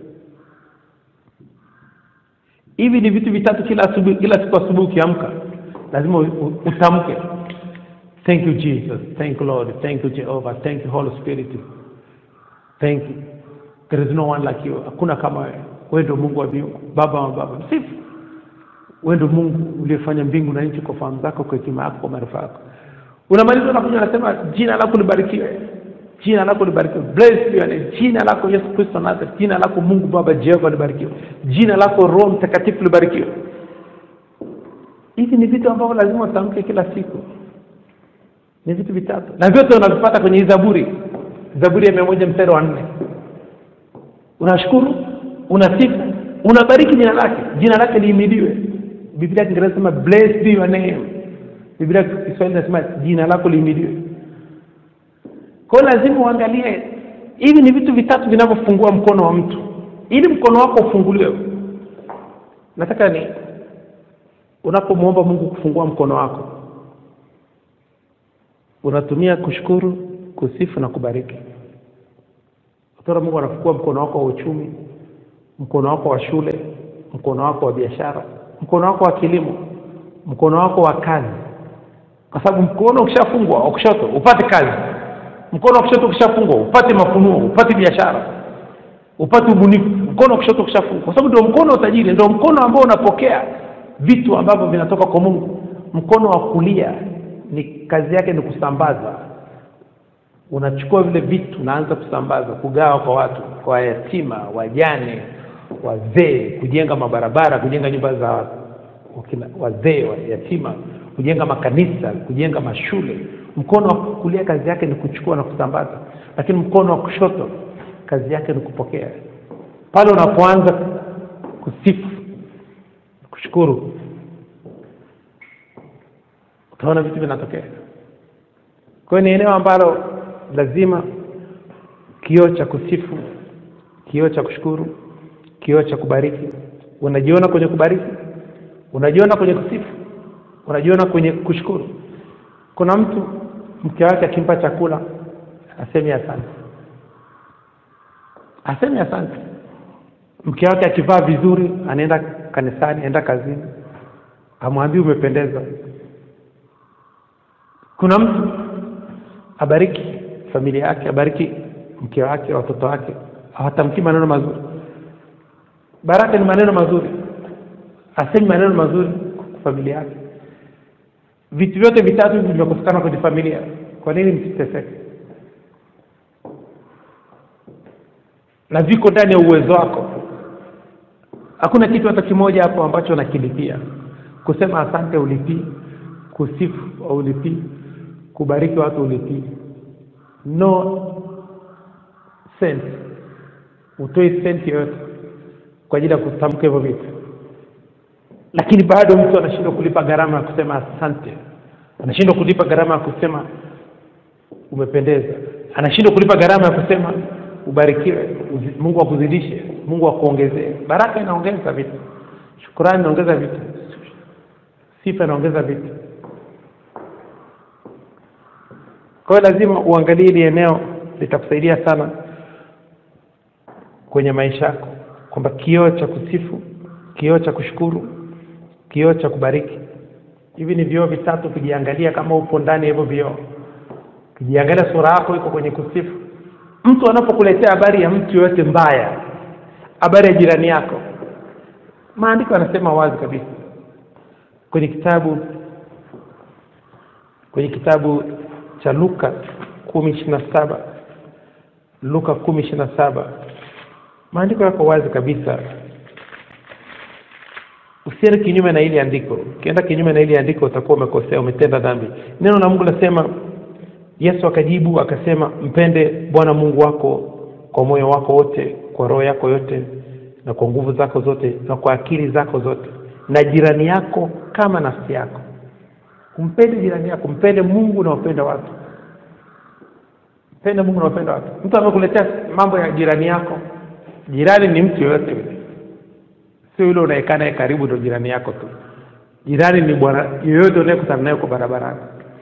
hivi ni vitu vitatu kila asubuhi kila siku asubuhi ukiamka lazima u- u- utamke thank you jesus thank you lord thank you jehovah thank you holy spirit thank you there is no one like you hakuna kama wewe wewe ndio mungu wa mbingu baba wa baba msifu wewe ndio mungu uliyefanya mbingu na nchi kwa fahamu zako kwa hekima yako kwa maarifa yako unamaliza unakuja unasema jina lako libarikiwe jina lako libarikiwe bless be your name jina lako yesu kristo nazareth jina lako mungu baba jehova libarikiwe jina lako roho mtakatifu libarikiwe hivi ni vitu ambavyo lazima utamke kila siku ni vitu vitatu na vyote unavipata kwenye hii zaburi zaburi ya mia moja mstari wa nne unashukuru unasifu unabariki jina lake jina lake liimidiwe biblia ya kiingereza sema bless be your name biblia ya kiswahili nasema jina lako liimidiwe kwa hiyo lazima uangalie hivi ni vitu vitatu vinavyofungua mkono wa mtu ili mkono wako ufunguliwe nataka ni unapomwomba mungu kufungua mkono wako unatumia kushukuru kusifu na kubariki utaona mungu anafungua mkono wako wa uchumi mkono wako wa shule mkono wako wa biashara mkono wako wa kilimo mkono wako wa kazi kwa sababu mkono ukishafungwa wa kushoto upate kazi mkono wa kushoto ukishafungwa upate mafunuo upate biashara upate ubunifu mkono wa kushoto ukishafungwa kwa sababu ndio mkono wa utajiri ndio mkono ambao unapokea vitu ambavyo vinatoka kwa mungu mkono wa kulia ni kazi yake ni kusambaza unachukua vile vitu unaanza kusambaza kugawa kwa watu kwa yatima wajane wazee kujenga mabarabara kujenga nyumba za wakina- wazee wa yatima kujenga makanisa kujenga mashule mkono wa kulia kazi yake ni kuchukua na kusambaza lakini mkono wa kushoto kazi yake ni kupokea pale unapoanza kusifu kushukuru utaona vitu vinatokea kwa hiyo ni eneo ambalo lazima kioo cha kusifu kioo cha kushukuru kioo cha kubariki unajiona kwenye kubariki unajiona kwenye kusifu unajiona kwenye kushukuru kuna mtu mke wake akimpa chakula asemi asante asemi asante mke wake akivaa vizuri anaenda kanisani anaenda kazini amwambii umependeza kuna mtu abariki familia yake abariki mke wake watoto wake hawatamkii maneno mazuri baraka ni maneno mazuri asemi maneno mazuri kwa familia yake vitu vyote vitatu hivi vimekosekana kwenye familia kwa nini msiteseke na viko ndani ya uwezo wako hakuna kitu hata kimoja hapo ambacho unakilipia kusema asante ulipii kusifu ulipii kubariki watu ulipii no cent utoi senti yoyote kwa ajili ya kutamka hivyo vitu lakini bado mtu anashindwa kulipa gharama ya kusema asante anashindwa kulipa gharama ya kusema umependeza anashindwa kulipa gharama ya kusema ubarikiwe uzi- mungu akuzidishe mungu akuongezee baraka inaongeza vitu shukurani inaongeza vitu sifa inaongeza vitu kwa hiyo lazima uangalie hili eneo litakusaidia sana kwenye maisha yako kwamba kioo cha kusifu kioo cha kushukuru kioo cha kubariki hivi ni vioo vitatu ukijiangalia kama upo ndani ya hivyo vioo ukijiangalia sura yako iko kwenye kusifu mtu anapokuletea habari ya mtu yoyote mbaya habari ya jirani yako maandiko yanasema wazi kabisa kwenye kitabu kwenye kitabu cha luka kumi ishiri na saba luka kumi ishiri na saba maandiko yako wazi kabisa usiende kinyume na ili andiko ukienda kinyume na ili andiko utakuwa umekosea umetenda dhambi neno la mungu lasema yesu akajibu akasema mpende bwana mungu wako kwa moyo wako wote kwa roho yako yote na kwa nguvu zako zote na kwa akili zako zote na jirani yako kama nafsi yako umpende jirani yako mpende mungu na upende watu mpende mungu na upende watu mtu amekuletea mambo ya jirani yako jirani ni mtu yoyote yule sio yule unaekaa naye karibu ndo jirani yako tu jirani ni bwana yoyote unayekutana naye kwa barabarani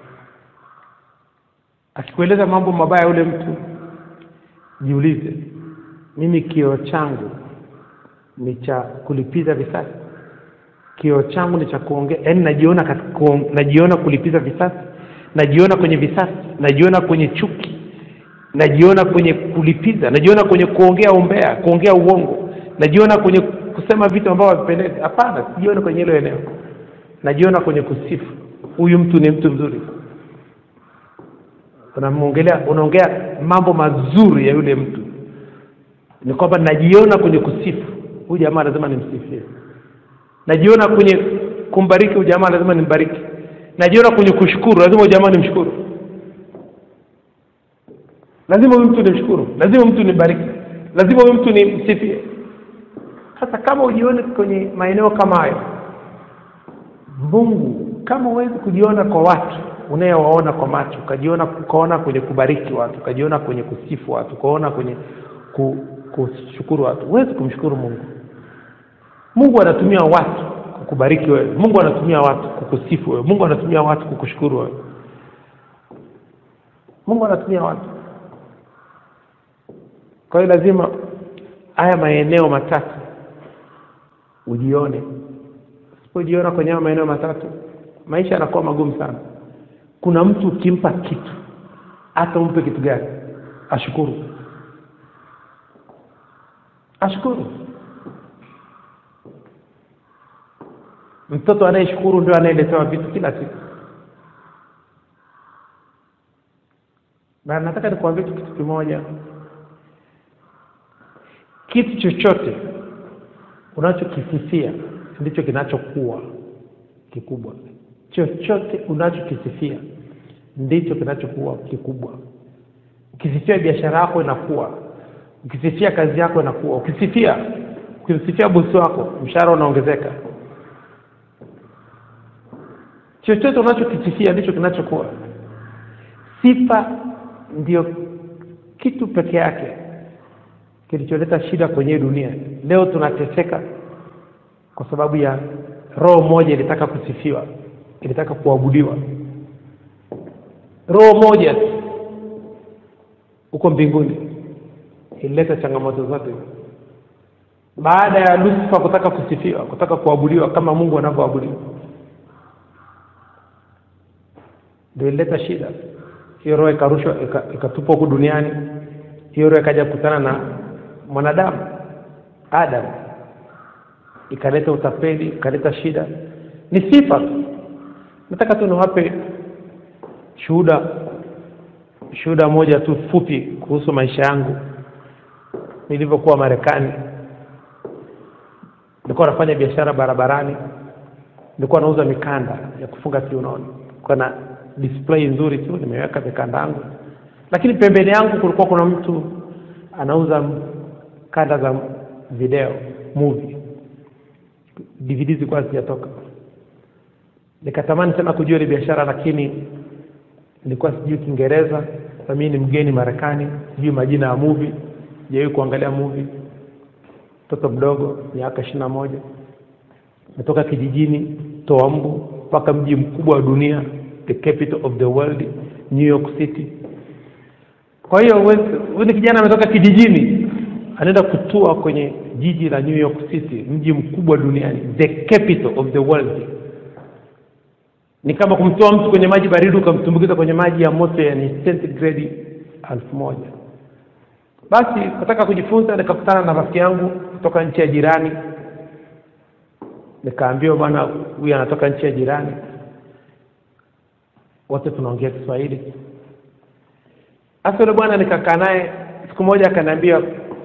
akikueleza mambo mabaya yule mtu jiulize mimi kioo changu ni cha kulipiza visasi kioo changu ni cha kuongea yaani najiona katika kuong- najiona kulipiza visasi najiona kwenye visasi najiona kwenye chuki najiona kwenye kulipiza najiona kwenye kuongea umbea kuongea uongo najiona kwenye kusema vitu ambavyo havipendezi hapana sijiona kwenye hilo eneo najiona kwenye kusifu huyu mtu ni mtu mzuri unamwongelea unaongea mambo mazuri ya yule mtu ni kwamba najiona kwenye kusifu huyu jamaa lazima nimsifie najiona kwenye kumbariki huyu jamaa lazima nimbariki najiona kwenye kushukuru lazima huyu jamaa nimshukuru lazima huyu mtu nimshukuru lazima mtu nimbariki lazima huyu mtu nimsifie sasa kama ujione kwenye maeneo kama hayo mungu kama huwezi kujiona kwa watu unayewaona kwa macho ukajiona ukaona kwenye kubariki watu ukajiona kwenye kusifu watu ukaona kwenye ku, kushukuru watu huwezi kumshukuru mungu mungu anatumia watu kukubariki wewe mungu anatumia watu kukusifu wewe mungu anatumia watu kukushukuru wewe mungu anatumia watu kwa hiyo lazima haya maeneo matatu ujione usipojiona kwenye hayo maeneo matatu maisha yanakuwa magumu sana kuna mtu ukimpa kitu hata umpe kitu gani ashukuru ashukuru mtoto anayeshukuru ndio anayeletewa vitu kila siku na nataka nikuambie tu kitu kimoja kitu chochote unachokisifia ndicho kinachokuwa kikubwa chochote unachokisifia ndicho kinachokuwa kikubwa ukisifia biashara yako inakuwa ukisifia kazi yako inakuwa ukisifia ukisifia bosi wako mshahara unaongezeka chochote unachokisifia ndicho kinachokuwa sifa ndio kitu peke yake kilicholeta shida kwenye dunia leo tunateseka kwa sababu ya roho moja ilitaka kusifiwa ilitaka kuabudiwa roho moja tu huko mbinguni ilileta changamoto zote baada ya lusifa kutaka kusifiwa kutaka kuabudiwa kama mungu anavyoabudiwa ndio ilileta shida hiyo roho ikarushwa ikatupwa huku duniani hiyo roho ikaja kukutana na mwanadamu adam ikaleta utapeli ikaleta shida ni sifa tu nataka tu niwape shuhuda shuhuda moja tu fupi kuhusu maisha yangu nilivyokuwa marekani nilikuwa nafanya biashara barabarani nilikuwa nauza mikanda ya kufunga kiunoni kwa na display nzuri tu nimeweka mikanda yangu lakini pembeni yangu kulikuwa kuna mtu anauza kanda za video movie dvd zilikuwa zijatoka nikatamani sana kujua ile biashara lakini nilikuwa sijui kiingereza na mimi ni mgeni marekani sijui majina ya movie sijawahi kuangalia movie mtoto mdogo miaka ishiri na moja natoka kijijini toa mbu mpaka mji mkubwa wa dunia the capital of the world new york city kwa hiyo huyu ni kijana ametoka kijijini anaenda kutua kwenye jiji la new york city mji mkubwa duniani the capital of the world ni kama kumtoa mtu kwenye maji baridi ukamtumbukiza kwenye maji ya moto yani centigrade elfu moja basi nataka kujifunza nikakutana na rafiki yangu kutoka nchi ya jirani nikaambiwa bwana huyu anatoka nchi ya jirani wote tunaongea kiswahili hasa yule bwana nikakaa naye siku moja akaniambia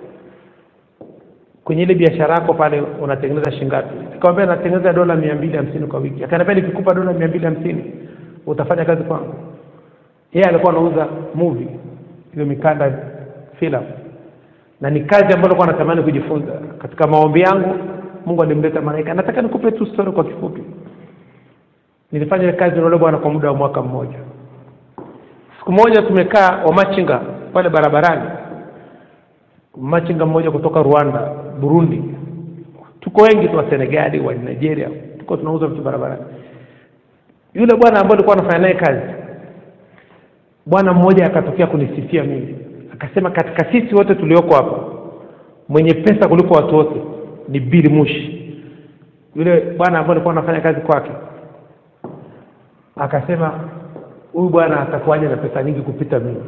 kwenye ile biashara yako pale unatengeneza shingapi nikamwambia natengeneza dola mia mbili hamsini kwa wiki akaniambia nikikupa dola mia mbili hamsini utafanya kazi kwangu yeye alikuwa anauza movie hiyo mikanda filamu na ni kazi ambayo alikuwa anatamani kujifunza katika maombi yangu mungu alimleta malaika nataka nikupe tu story kwa kifupi nilifanya ile kazi na yule bwana kwa muda wa mwaka mmoja siku moja tumekaa wamachinga pale barabarani machinga mmoja kutoka rwanda burundi tuko wengi tu wa senegali wa nigeria tuko tunauza vitu barabarani yule bwana ambaye alikuwa anafanya naye kazi bwana mmoja akatokea kunisifia mimi akasema katika sisi wote tulioko hapa mwenye pesa kuliko watu wote ni bili mushi yule bwana ambaye alikuwa anafanya kazi kwake akasema huyu bwana atakuwaje na pesa nyingi kupita mimi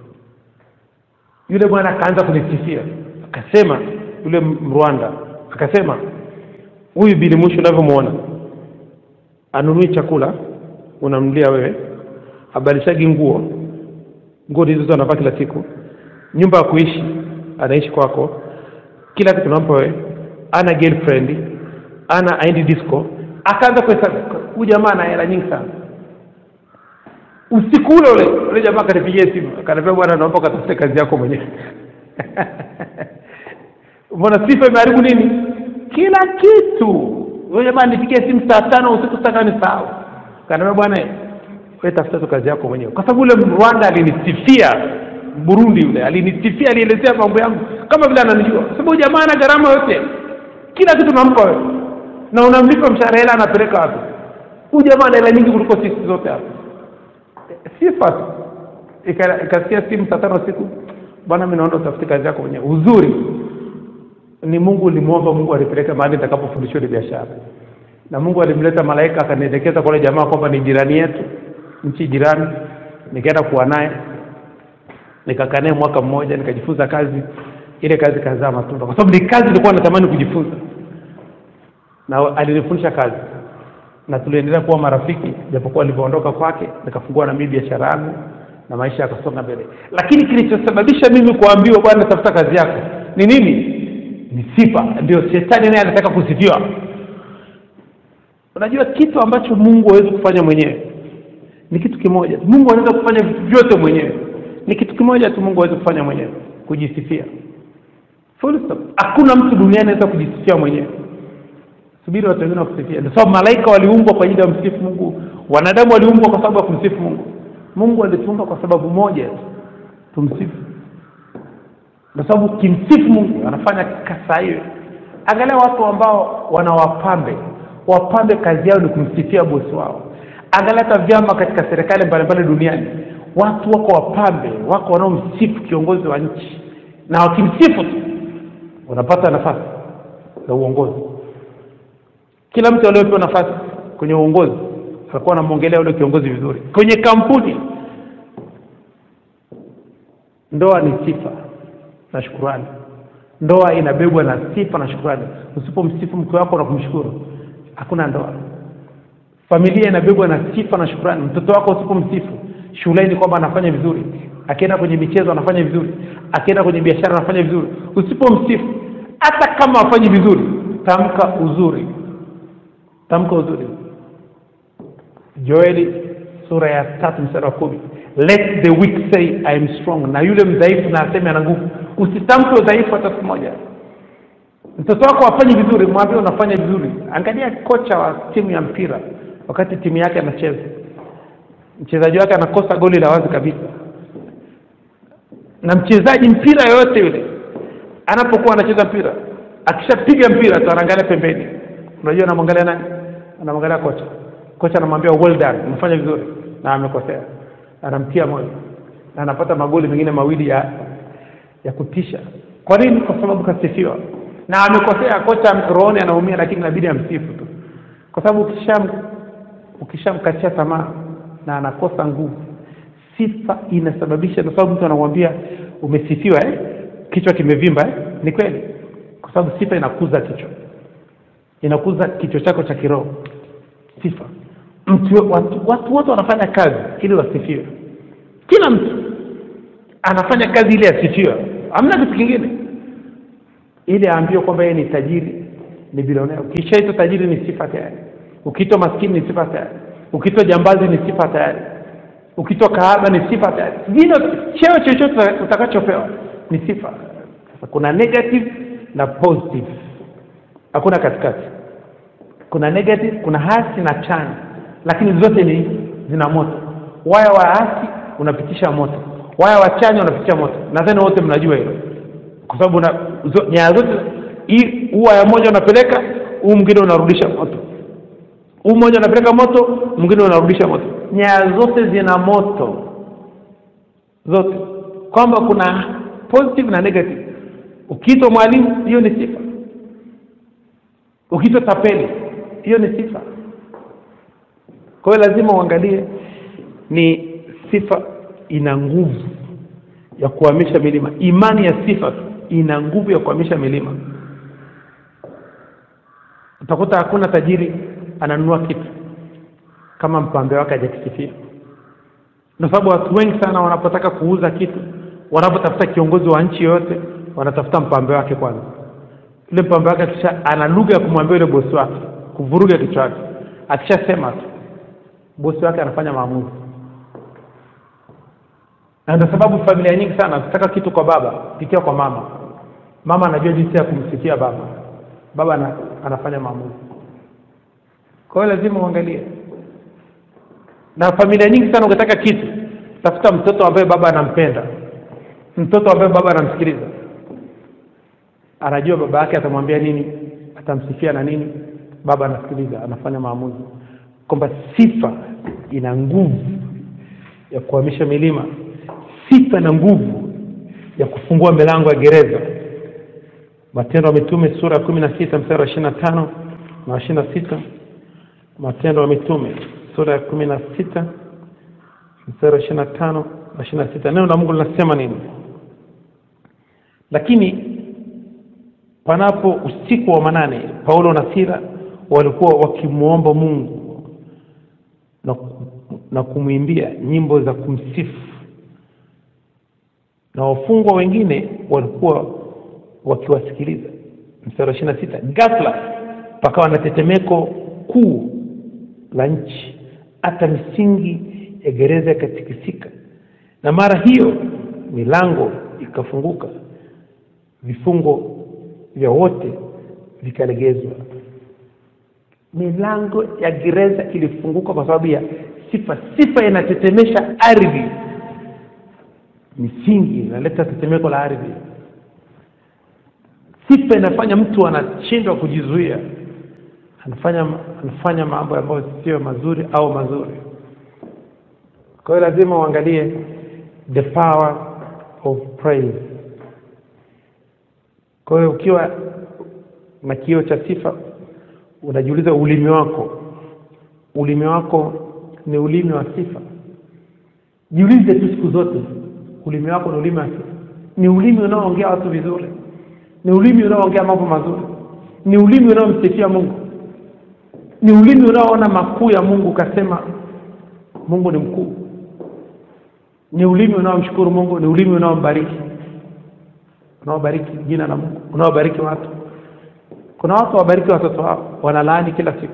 yule bwana akaanza kunisifia akasema yule mrwanda akasema huyu bili mushi unavyomwona anunui chakula unamnulia wewe abalishagi nguo nguo hizo anavaa kila siku nyumba ya kuishi anaishi kwako kila kitu nampa wewe ana girlfriend ana aendi disco akaanza kuhesabu huyu jamaa ana hela nyingi sana usiku ule ule ule jamaa akanipigia simu akaniambia bwana naomba ukatafute kazi yako mwenyewe mbona sifa imeharibu nini kila kitu huyo jamaa nipigia simu saa tano usiku sitaka nisahau akaniambia bwana wewe tafuta tu kazi yako mwenyewe kwa sababu ule Rwanda alinisifia Burundi yule alinisifia alielezea mambo yangu kama vile ananijua kwa sababu jamaa ana gharama yote kila kitu nampa wewe na unamlipa mshahara hela anapeleka wapi huyu jamaa ana hela nyingi kuliko sisi zote hapa sifa tu ikasikia simu saa tano siku bwana mimi naona utafute kazi yako mwenyewe uzuri ni Mungu ulimwomba Mungu alipeleka mahali nitakapofundishwa ile biashara na Mungu alimleta malaika akanielekeza kwa yule jamaa kwamba ni jirani yetu nchi jirani nikaenda kuwa naye nikakaa naye mwaka mmoja nikajifunza kazi ile kazi kazaa matunda kwa sababu ni kazi nilikuwa natamani kujifunza na alinifundisha kazi na tuliendelea kuwa marafiki japokuwa nilivyoondoka kwake nikafungua na mimi biashara yangu na maisha yakasonga mbele lakini kilichosababisha mimi kuambiwa bwana tafuta kazi yako ni nini ni sifa ndio shetani naye anataka kusifiwa unajua kitu ambacho mungu hawezi kufanya mwenyewe ni kitu kimoja tu. mungu anaweza kufanya vitu vyote mwenyewe ni kitu kimoja tu mungu hawezi kufanya mwenyewe kujisifia Full stop. hakuna mtu duniani anaweza kujisifia mwenyewe subiri watu wengine wakusifia ndio sababu malaika waliumbwa kwa ajili ya msifu mungu wanadamu waliumbwa kwa sababu ya kumsifu mungu mungu alituumba kwa sababu moja tu tumsifu kwa sababu ukimsifu mungu anafanya kasa hiyo angalia watu ambao wana wapambe wapambe kazi yao ni kumsifia bosi wao angalia hata vyama katika serikali mbalimbali duniani watu wako wapambe wako wanaomsifu kiongozi wa nchi na wakimsifu tu wanapata nafasi za uongozi kila mtu aliyepewa nafasi kwenye uongozi alikuwa anamwongelea yule kiongozi vizuri kwenye kampuni ndoa ni sifa na shukurani ndoa inabebwa na sifa na shukurani usipomsifu mke wako na kumshukuru hakuna ndoa familia inabebwa na sifa na shukurani mtoto wako usipomsifu shuleni kwamba anafanya vizuri akienda kwenye michezo anafanya vizuri akienda kwenye biashara anafanya vizuri usipomsifu hata kama afanyi vizuri tamka uzuri tamka uzuri joeli sura ya tatu mstari wa kumi let the weak say I am strong na yule mdhaifu na aseme ana nguvu usitamke udhaifu hata siku moja mtoto wako afanyi vizuri mwambie unafanya vizuri angalia kocha wa timu ya mpira wakati timu yake anacheza mchezaji wake anakosa goli la wazi kabisa na mchezaji mpira yoyote yule anapokuwa anacheza mpira akishapiga mpira tu anaangalia pembeni unajua anamwangalia nani anamwangalia kocha kocha anamwambia well done umefanya vizuri na amekosea anamtia moyo na anapata magoli mengine mawili ya ya kutisha kwa nini kwa sababu kasifiwa na amekosea kocha rohoni anaumia lakini inabidi amsifu tu kwa sababu ukisham ukishamkatia tamaa na anakosa nguvu sifa inasababisha kwa sababu mtu anamwambia umesifiwa eh? kichwa kimevimba eh? ni kweli kwa sababu sifa inakuza kichwa inakuza kichwa chako cha kiroho sifa mtu watu, watu wote wanafanya kazi ili wasifiwe kila mtu anafanya kazi ili asifiwe hamna kitu kingine ili aambiwe kwamba yeye ni tajiri ni bilionea ukishaitwa tajiri ni sifa tayari ukiitwa maskini ni sifa tayari ukiitwa jambazi ni sifa tayari ukiitwa kahaba ni sifa tayari vile cheo chochote utakachopewa ni sifa sasa kuna negative na positive hakuna katikati kuna negative kuna hasi na chanya lakini zote ni zina moto waya wa hasi unapitisha moto waya wa chanya unapitisha moto nadhani wote mnajua hilo kwa sababu zo, nyaya zote hii huu waya moja unapeleka huu mwingine unarudisha moto huu mmoja unapeleka moto mwingine unarudisha moto nyaya zote zina moto zote kwamba kuna positive na negative ukiitwa mwalimu hiyo ni sifa ukiitwa tapeli hiyo ni sifa kwa hiyo lazima uangalie ni sifa ina nguvu ya kuhamisha milima imani ya sifa ina nguvu ya kuhamisha milima utakuta hakuna tajiri ananunua kitu kama mpambe wake hajakisifia kwa sababu watu wengi sana wanapotaka kuuza kitu wanapotafuta kiongozi wa nchi yoyote wanatafuta mpambe wake kwanza yule mpambe wake akisha ana lugha ya kumwambia yule bosi wake kuvuruga kichwa chake akishasema tu bosi wake anafanya maamuzi na ndio sababu familia nyingi sana zitaka kitu kwa baba pitia kwa mama mama anajua jinsi ya kumsifia baba baba ana, anafanya maamuzi kwa hiyo lazima uangalie na familia nyingi sana ukitaka kitu tafuta mtoto ambaye baba anampenda mtoto ambaye baba anamsikiliza anajua baba yake atamwambia nini atamsifia na nini baba anasikiliza anafanya maamuzi kwamba sifa ina nguvu ya kuhamisha milima sifa na nguvu ya kufungua milango ya gereza matendo ya mitume sura ya kumi na sita mstari wa ishiri na tano na ishiri na sita matendo ya mitume sura ya kumi na sita mstari wa ishiri na tano na ishiri na sita neno la mungu linasema nini lakini panapo usiku wa manane paulo na sila walikuwa wakimwomba mungu na, na kumwimbia nyimbo za kumsifu na wafungwa wengine walikuwa wakiwasikiliza mstari wa ishiri na sita ghafla pakawa na tetemeko kuu la nchi hata misingi ya gereza ikatikisika na mara hiyo milango ikafunguka vifungo vya wote vikalegezwa milango ya gereza ilifunguka kwa sababu ya sifa sifa inatetemesha ardhi misingi inaleta tetemeko la ardhi sifa inafanya mtu anashindwa kujizuia anafanya anafanya mambo ambayo sio mazuri au mazuri kwa hiyo lazima uangalie the power of praise kwa hiyo ukiwa na kio cha sifa unajiuliza ulimi wako ulimi wako ni ulimi wa sifa jiulize tu siku zote ulimi wako ni ulimi wa sifa ni ulimi unaoongea watu vizuri ni ulimi unaoongea mambo mazuri ni ulimi unaomsifia mungu ni ulimi unaoona makuu ya mungu ukasema mungu ni mkuu ni ulimi unaomshukuru mungu ni ulimi unaombariki unaobariki jina la mungu unaobariki watu kuna watu hawabariki watoto wao wanalaani kila siku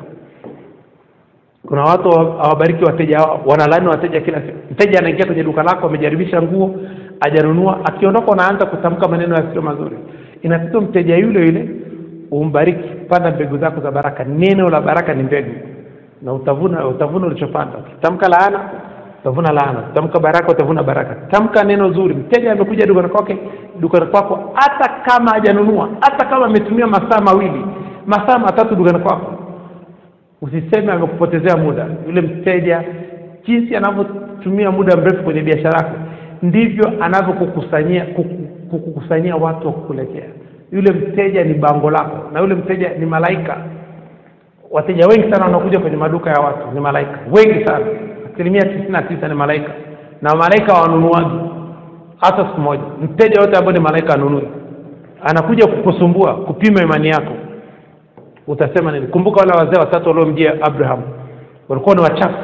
kuna watu hawabariki wateja wao wanalaani wateja kila siku mteja anaingia kwenye duka lako amejaribisha nguo ajanunua akiondoka unaanza kutamka maneno yasiyo mazuri inatakiwa mteja yule yule umbariki panda mbegu zako za baraka neno la baraka ni mbegu na utavuna utavuna ulichopanda ukitamka laana utavuna laana ukitamka baraka utavuna baraka tamka neno zuri mteja amekuja dukani kwake dukani kwako hata kama hajanunua hata kama ametumia masaa mawili masaa matatu dukani kwako usiseme amekupotezea muda yule mteja jinsi anavyotumia muda mrefu kwenye biashara yako ndivyo anavyokukusanyia kuku- kukukusanyia watu wa kukuletea yule mteja ni bango lako na yule mteja ni malaika wateja wengi sana wanakuja kwenye maduka ya watu ni malaika wengi sana asilimia tisini na tisa ni malaika na malaika wanunuaji hata siku moja mteja yote ambaye ni malaika anunui anakuja kukusumbua kupima imani yako utasema nini kumbuka wale wazee watatu waliomjia abraham walikuwa ni wachafu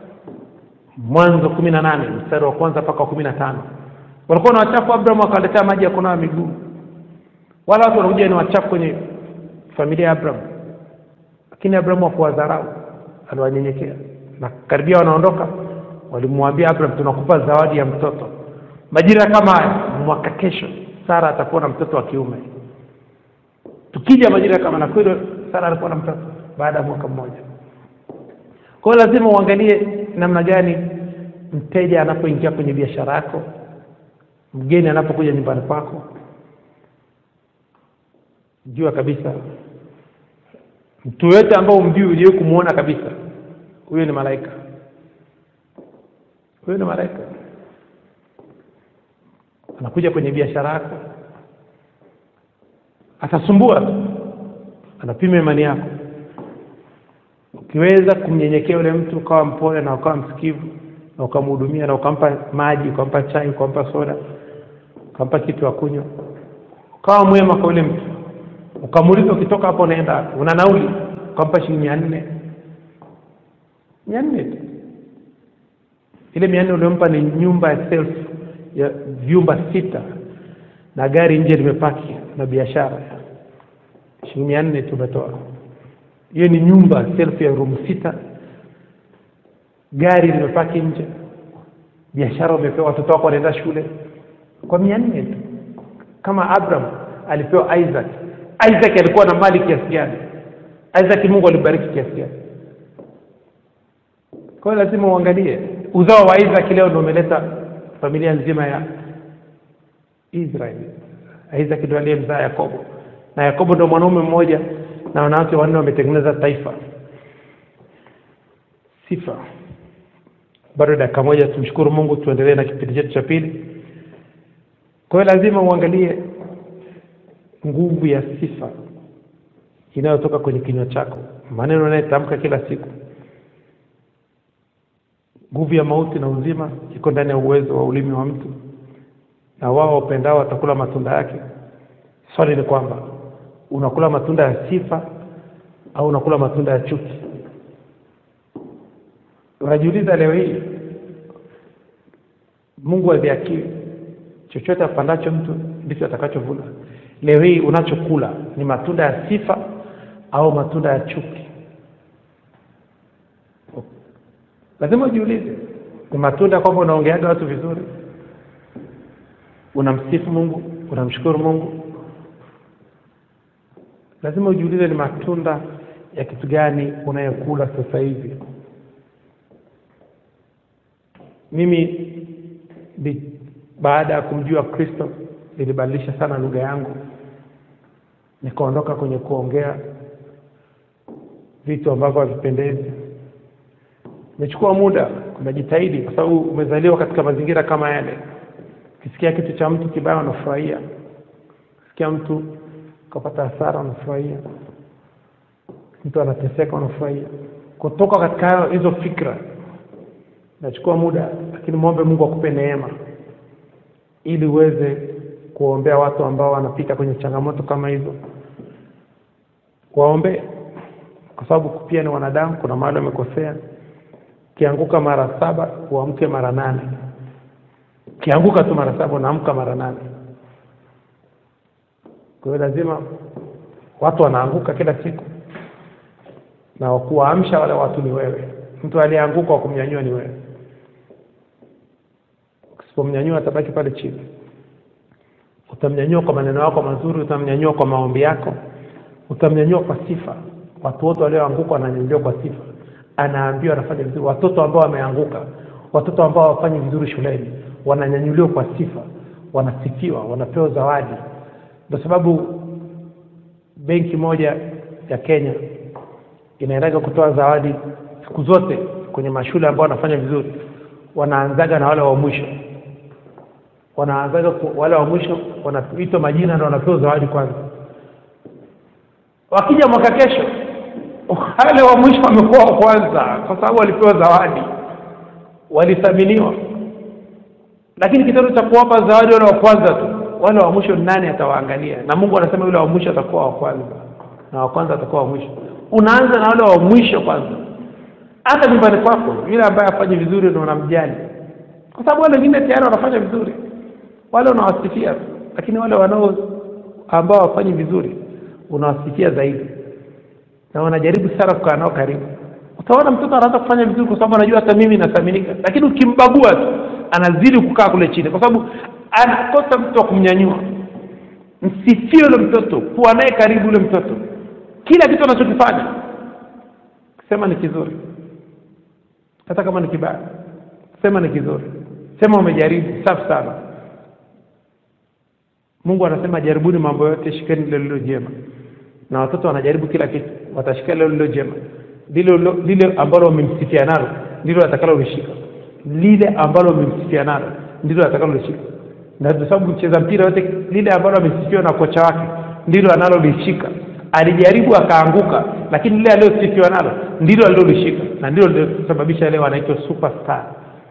mwanzo kumi na nane mstari wa kwanza mpaka wa kumi na tano walikuwa ni wachafu abraham akawaletea maji ya kunawa miguu wala watu wanakuja ni wachafu kwenye familia ya abraham lakini abrahamu hakuwadharau aliwanyenyekea na karibia wanaondoka walimwambia abraham tunakupa zawadi ya mtoto majira kama haya mwaka kesho sara atakuwa na mtoto wa kiume tukija majira kama na kweli sara alikuwa na mtoto baada ya mwaka mmoja kwa hiyo lazima uangalie namna gani mteja anapoingia kwenye biashara yako mgeni anapokuja nyumbani kwako jua kabisa mtu yoyote ambao umjui uliwe kumwona kabisa huyo ni malaika huyo ni malaika anakuja kwenye biashara yako atasumbua tu anapima imani yako ukiweza kumnyenyekea yule mtu ukawa mpole na ukawa msikivu na ukamhudumia na ukampa maji ukampa chai ukampa soda ukampa kitu ya kunywa ukawa mwema kwa yule mtu ukamuuliza ukitoka hapo unaenda wapi? una nauli ukampa shilingi mia nne mia nne tu ile mia nne uliompa ni nyumba ya self ya vyumba sita na gari nje limepaki na biashara shilingi mia nne tumetoa hiyo ni nyumba self ya room sita gari limepaki nje biashara umepewa watoto wako wanaenda shule kwa mia nne tu kama abraham alipewa isaac isaac alikuwa na mali kiasi gani isaac mungu alibariki kiasi gani kwa hiyo lazima uangalie uzao wa isaac leo ndio umeleta familia nzima ya israeli isaac ndio aliyemzaa yakobo na yakobo ndio mwanaume mmoja na wanawake wanne wametengeneza taifa sifa bado dakika moja tumshukuru mungu tuendelee na kipindi chetu cha pili kwa hiyo lazima uangalie nguvu ya sifa inayotoka kwenye kinywa chako maneno unayetamka kila siku nguvu ya mauti na uzima iko ndani ya uwezo wa ulimi wa mtu na wao wapendao watakula matunda yake swali ni kwamba unakula matunda ya sifa au unakula matunda ya chuki unajiuliza leo hii mungu aviakili chochote apandacho mtu ndicho atakachovuna leo hii unachokula ni matunda ya sifa au matunda ya chuki lazima ujiulize ni matunda kwamba unaongeaga watu vizuri unamsifu mungu unamshukuru mungu lazima ujiulize ni matunda ya kitu gani unayokula sasa hivi mimi bi, baada ya kumjua kristo nilibadilisha sana lugha yangu nikaondoka kwenye kuongea vitu ambavyo havipendezi imechukua muda unajitahidi kwa sababu umezaliwa katika mazingira kama yale ukisikia kitu cha mtu kibaya unafurahia ukisikia mtu ukapata hasara unafurahia mtu anateseka unafurahia kutoka katika hayo hizo fikra inachukua muda lakini mwombe mungu akupe neema ili uweze kuwaombea watu ambao wanapita kwenye changamoto kama hizo waombe kwa sababu pia ni wanadamu kuna mahali wamekosea ukianguka mara saba uamke mara nane ukianguka tu mara saba unaamka mara nane kwa hiyo lazima watu wanaanguka kila siku na wakuwaamsha wale watu ni wewe mtu aliyeanguka wa kumnyanyua ni wewe usipomnyanyua atabaki pale chini utamnyanyua kwa maneno yako mazuri utamnyanyua kwa maombi yako utamnyanyua kwa sifa watu wote walioanguka wananyanyuliwa kwa sifa anaambiwa anafanya vizuri watoto ambao wameanguka watoto ambao hawafanyi vizuri shuleni wananyanyuliwa kwa sifa wanasifiwa wanapewa zawadi ndio sababu benki moja ya kenya inaendaga kutoa zawadi siku zote kwenye mashule ambao wanafanya vizuri wanaanzaga na wale wa mwisho wanaanzaga ku- wale wa mwisho wanaitwa majina na wanapewa zawadi kwanza wakija mwaka kesho wale wa mwisho wamekuwa wa kwanza kwa sababu walipewa zawadi walithaminiwa lakini kitendo cha kuwapa zawadi wale wa kwanza tu wale wa mwisho nani atawaangalia na mungu anasema yule wa mwisho atakuwa wa kwanza na wa kwanza atakuwa wa mwisho unaanza na wale wa mwisho kwanza hata nyumbani kwako yule ambaye afanyi vizuri ndio unamjali kwa sababu wale wengine tayari wanafanya vizuri wale unawasifia tu. lakini wale wanao ambao wafanyi vizuri unawasifia zaidi na wanajaribu sana kukaa nao karibu utaona mtoto anaanza kufanya vizuri kwa sababu anajua hata mimi nathaminika lakini ukimbagua tu anazidi kukaa kule chini kwa sababu anakosa mtu wa kumnyanyua msifie yule mtoto kuwa naye karibu yule mtoto kila kitu anachokifanya sema ni kizuri hata kama ni kibaya sema ni kizuri sema umejaribu safi sana mungu anasema jaribuni mambo yote shikeni lile lilo jema na watoto wanajaribu kila kitu watashika lile lilo jema lile lile ambalo wamemsifia nalo ndilo atakalolishika lile ambalo wamemsifia nalo ndilo atakalolishika na kwa sababu mcheza mpira yote lile ambalo amesifiwa na kocha wake ndilo analolishika alijaribu akaanguka lakini lile aliyosifiwa nalo ndilo alilolishika na ndilo lilosababisha leo anaitwa superstar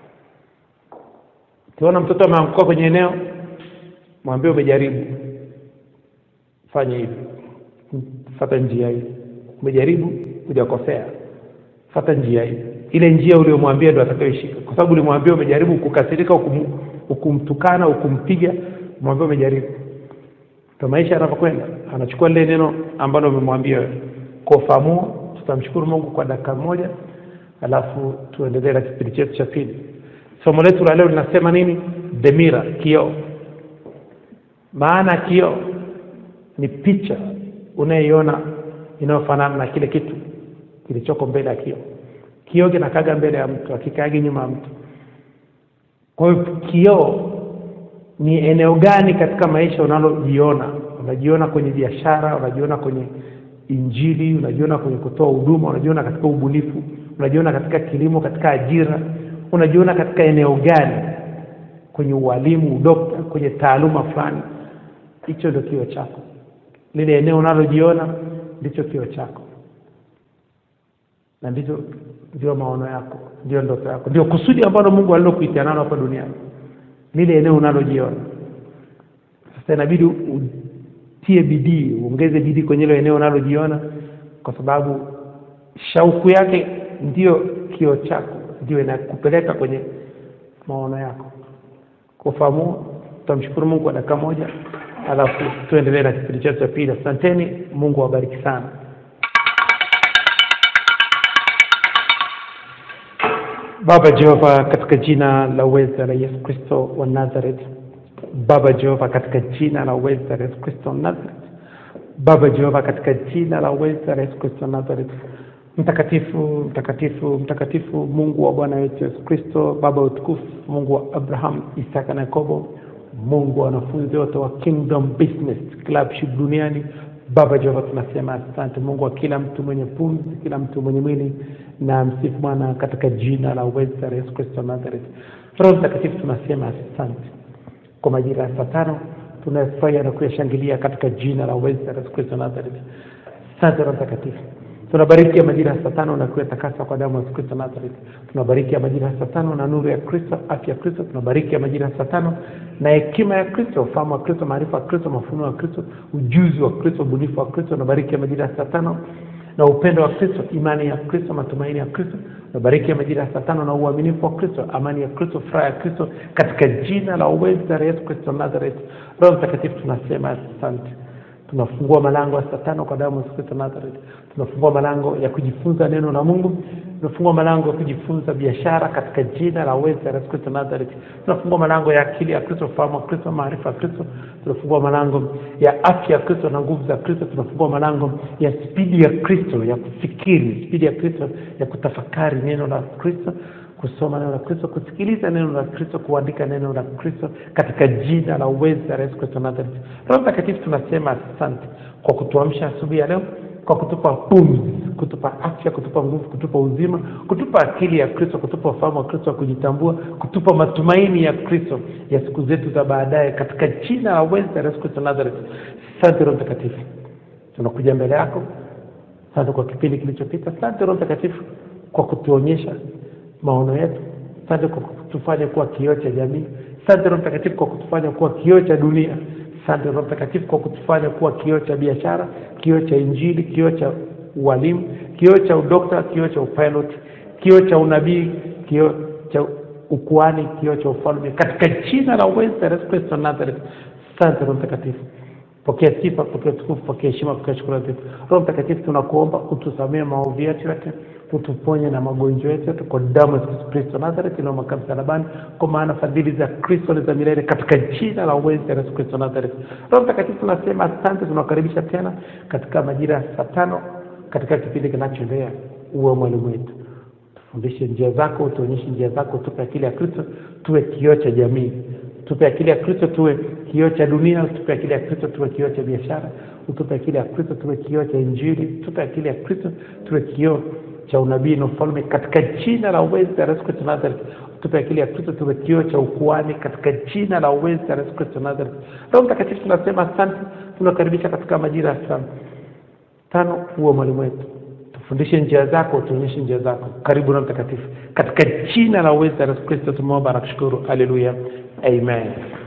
ukiona mtoto ameanguka kwenye eneo mwambie umejaribu fanya hivi fata njia hii umejaribu hujakosea fata njia hii ile njia uliyomwambia ndo atakayoishika kwa sababu ulimwambia umejaribu kukasirika ukum, ukumtukana ukumpiga mwambia umejaribu ndo maisha yanavyokwenda anachukua lile neno ambalo umemwambia wewe kwa ufahamu huo, tutamshukuru mungu kwa dakika moja alafu tuendelee na kipindi chetu cha pili somo letu la leo linasema nini demira kioo maana ya kioo ni picha unayoiona inayofanana na kile kitu kilichoko mbele ya kioo kioo kinakaga mbele ya mtu akikaagi nyuma ya mtu kwa hiyo kioo ni eneo gani katika maisha unalojiona unajiona kwenye biashara unajiona kwenye injili unajiona kwenye kutoa huduma unajiona katika ubunifu unajiona katika kilimo katika ajira unajiona katika eneo gani kwenye ualimu udokta kwenye taaluma fulani hicho ndio kio chako lile eneo unalojiona ndicho kio chako na ndicho ndio maono yako ndio ndoto yako ndio kusudi ambalo mungu alilokuitia nalo hapa duniani lile eneo unalojiona sasa inabidi utie bidii uongeze bidii kwenye hilo eneo unalojiona kwa sababu shauku yake ndio kio chako ndio inakupeleka kwenye maono yako kwa ufahamu huo, tutamshukuru mungu kwa dakika moja alafu tuendelee na kipindi chetu cha pili asanteni mungu awabariki sana baba jehova katika jina la uweza la yesu kristo wa nazareth baba jehova katika jina la uweza la yesu kristo wa nazareth baba jehova katika jina la uweza la yesu kristo wa nazareth mtakatifu mtakatifu mtakatifu mungu wa bwana wetu yesu kristo baba wa utukufu mungu wa abraham isaka na yakobo mungu wa wanafunzi wote wa kingdom business clubship duniani baba jehova tunasema asante mungu wa kila mtu mwenye pumzi kila mtu mwenye mwili na msifu bwana katika jina la uweza la yesu kristo wa nazareth roho mtakatifu tunasema asante kwa majira ya saa tano tunayafurahia na kuyashangilia katika jina la uweza la yesu kristo wa nazareth asante roho mtakatifu tunabariki ya majira ya saa tano na kuyatakasa kwa damu ya Yesu Kristo Nazareth. Tunabariki ya majira ya saa tano na nuru ya Kristo, afya ya Kristo. Tunabariki ya majira ya saa tano na hekima ya Kristo, ufahamu wa Kristo, maarifa ya Kristo, mafunuo ya Kristo, ujuzi wa Kristo, ubunifu wa Kristo. Tunabariki ya majira ya saa tano na upendo wa Kristo, imani ya Kristo, matumaini ya Kristo. Tunabariki ya majira ya saa tano na uaminifu wa Kristo, amani ya Kristo, furaha ya Kristo, katika jina la uweza la Yesu Kristo Nazareth. Roho Mtakatifu, tunasema asante tunafungua malango ya saa tano kwa damu ya Yesu Kristo Nazareth. Tunafungua malango ya kujifunza neno la Mungu. Tunafungua malango ya kujifunza biashara katika jina la uweza la Yesu Kristo Nazareth. Tunafungua malango ya akili ya Kristo, ufahamu wa Kristo, maarifa ya Kristo. Tunafungua malango ya afya ya Kristo na nguvu za Kristo. Tunafungua malango ya spidi ya Kristo ya kufikiri, spidi ya Kristo ya kutafakari neno la Kristo kusoma neno la Kristo, kusikiliza neno la Kristo, kuandika neno la Kristo katika jina la uweza la Yesu Kristo Nazareth. Roho Mtakatifu, tunasema asante kwa kutuamsha asubuhi ya leo, kwa kutupa pumzi, kutupa afya, kutupa nguvu, kutupa uzima, kutupa akili ya Kristo, kutupa ufahamu wa Kristo wa kujitambua, kutupa matumaini ya Kristo ya siku zetu za baadaye katika jina la uweza la Yesu Kristo Nazareth. Asante Roho Mtakatifu, tunakuja mbele yako. Asante kwa kipindi kilichopita. Asante Roho Mtakatifu kwa kutuonyesha maono yetu. Asante kwa kutufanya kuwa kioo cha jamii. Asante Roho Mtakatifu kwa kutufanya kuwa kioo cha dunia. Asante Roho Mtakatifu kwa kutufanya kuwa kioo cha biashara, kioo cha Injili, kioo cha ualimu, kioo cha udokta, kioo cha upilot, kioo cha unabii, kioo cha ukuani, kioo cha ufalme, katika jina la uweza la Yesu Kristo wa Nazareth. Asante Roho Mtakatifu pokea sifa, pokea utukufu, pokea heshima, pokea shukrani zetu. Roho Mtakatifu, tunakuomba utusamee maovu yetu yote, utuponye na magonjwa yetu yote kwa damu ya Yesu Kristo Nazareth inayomakaa msalabani, kwa maana fadhili za Kristo ni za milele, katika jina la uweza la Yesu Kristo Nazareth. Roho Mtakatifu, tunasema asante, tunakaribisha tena katika majira ya saa tano katika kipindi kinachoendelea. Uwe mwalimu wetu, tufundishe njia zako, utuonyeshe njia zako, tupe akili ya Kristo, tuwe kioo cha jamii tupe akili ya Kristo tuwe kioo cha dunia, tupe akili ya Kristo tuwe kioo cha biashara, utupe akili ya Kristo tuwe kioo cha Injili, tupe akili ya Kristo tuwe kioo cha unabii na ufalme katika jina la uweza la Yesu Kristo Nazareth. Tupe akili ya Kristo tuwe kioo cha ukuani katika jina la uweza la Yesu Kristo Nazareth. Roho Mtakatifu, tunasema asante, tunakaribisha katika majira ya saa tano, uwe mwalimu wetu tufundishe njia zako, tuonyeshe njia zako. Karibu Roho Mtakatifu, katika jina la uweza la Yesu Kristo tumeomba na kushukuru. Haleluya, amen.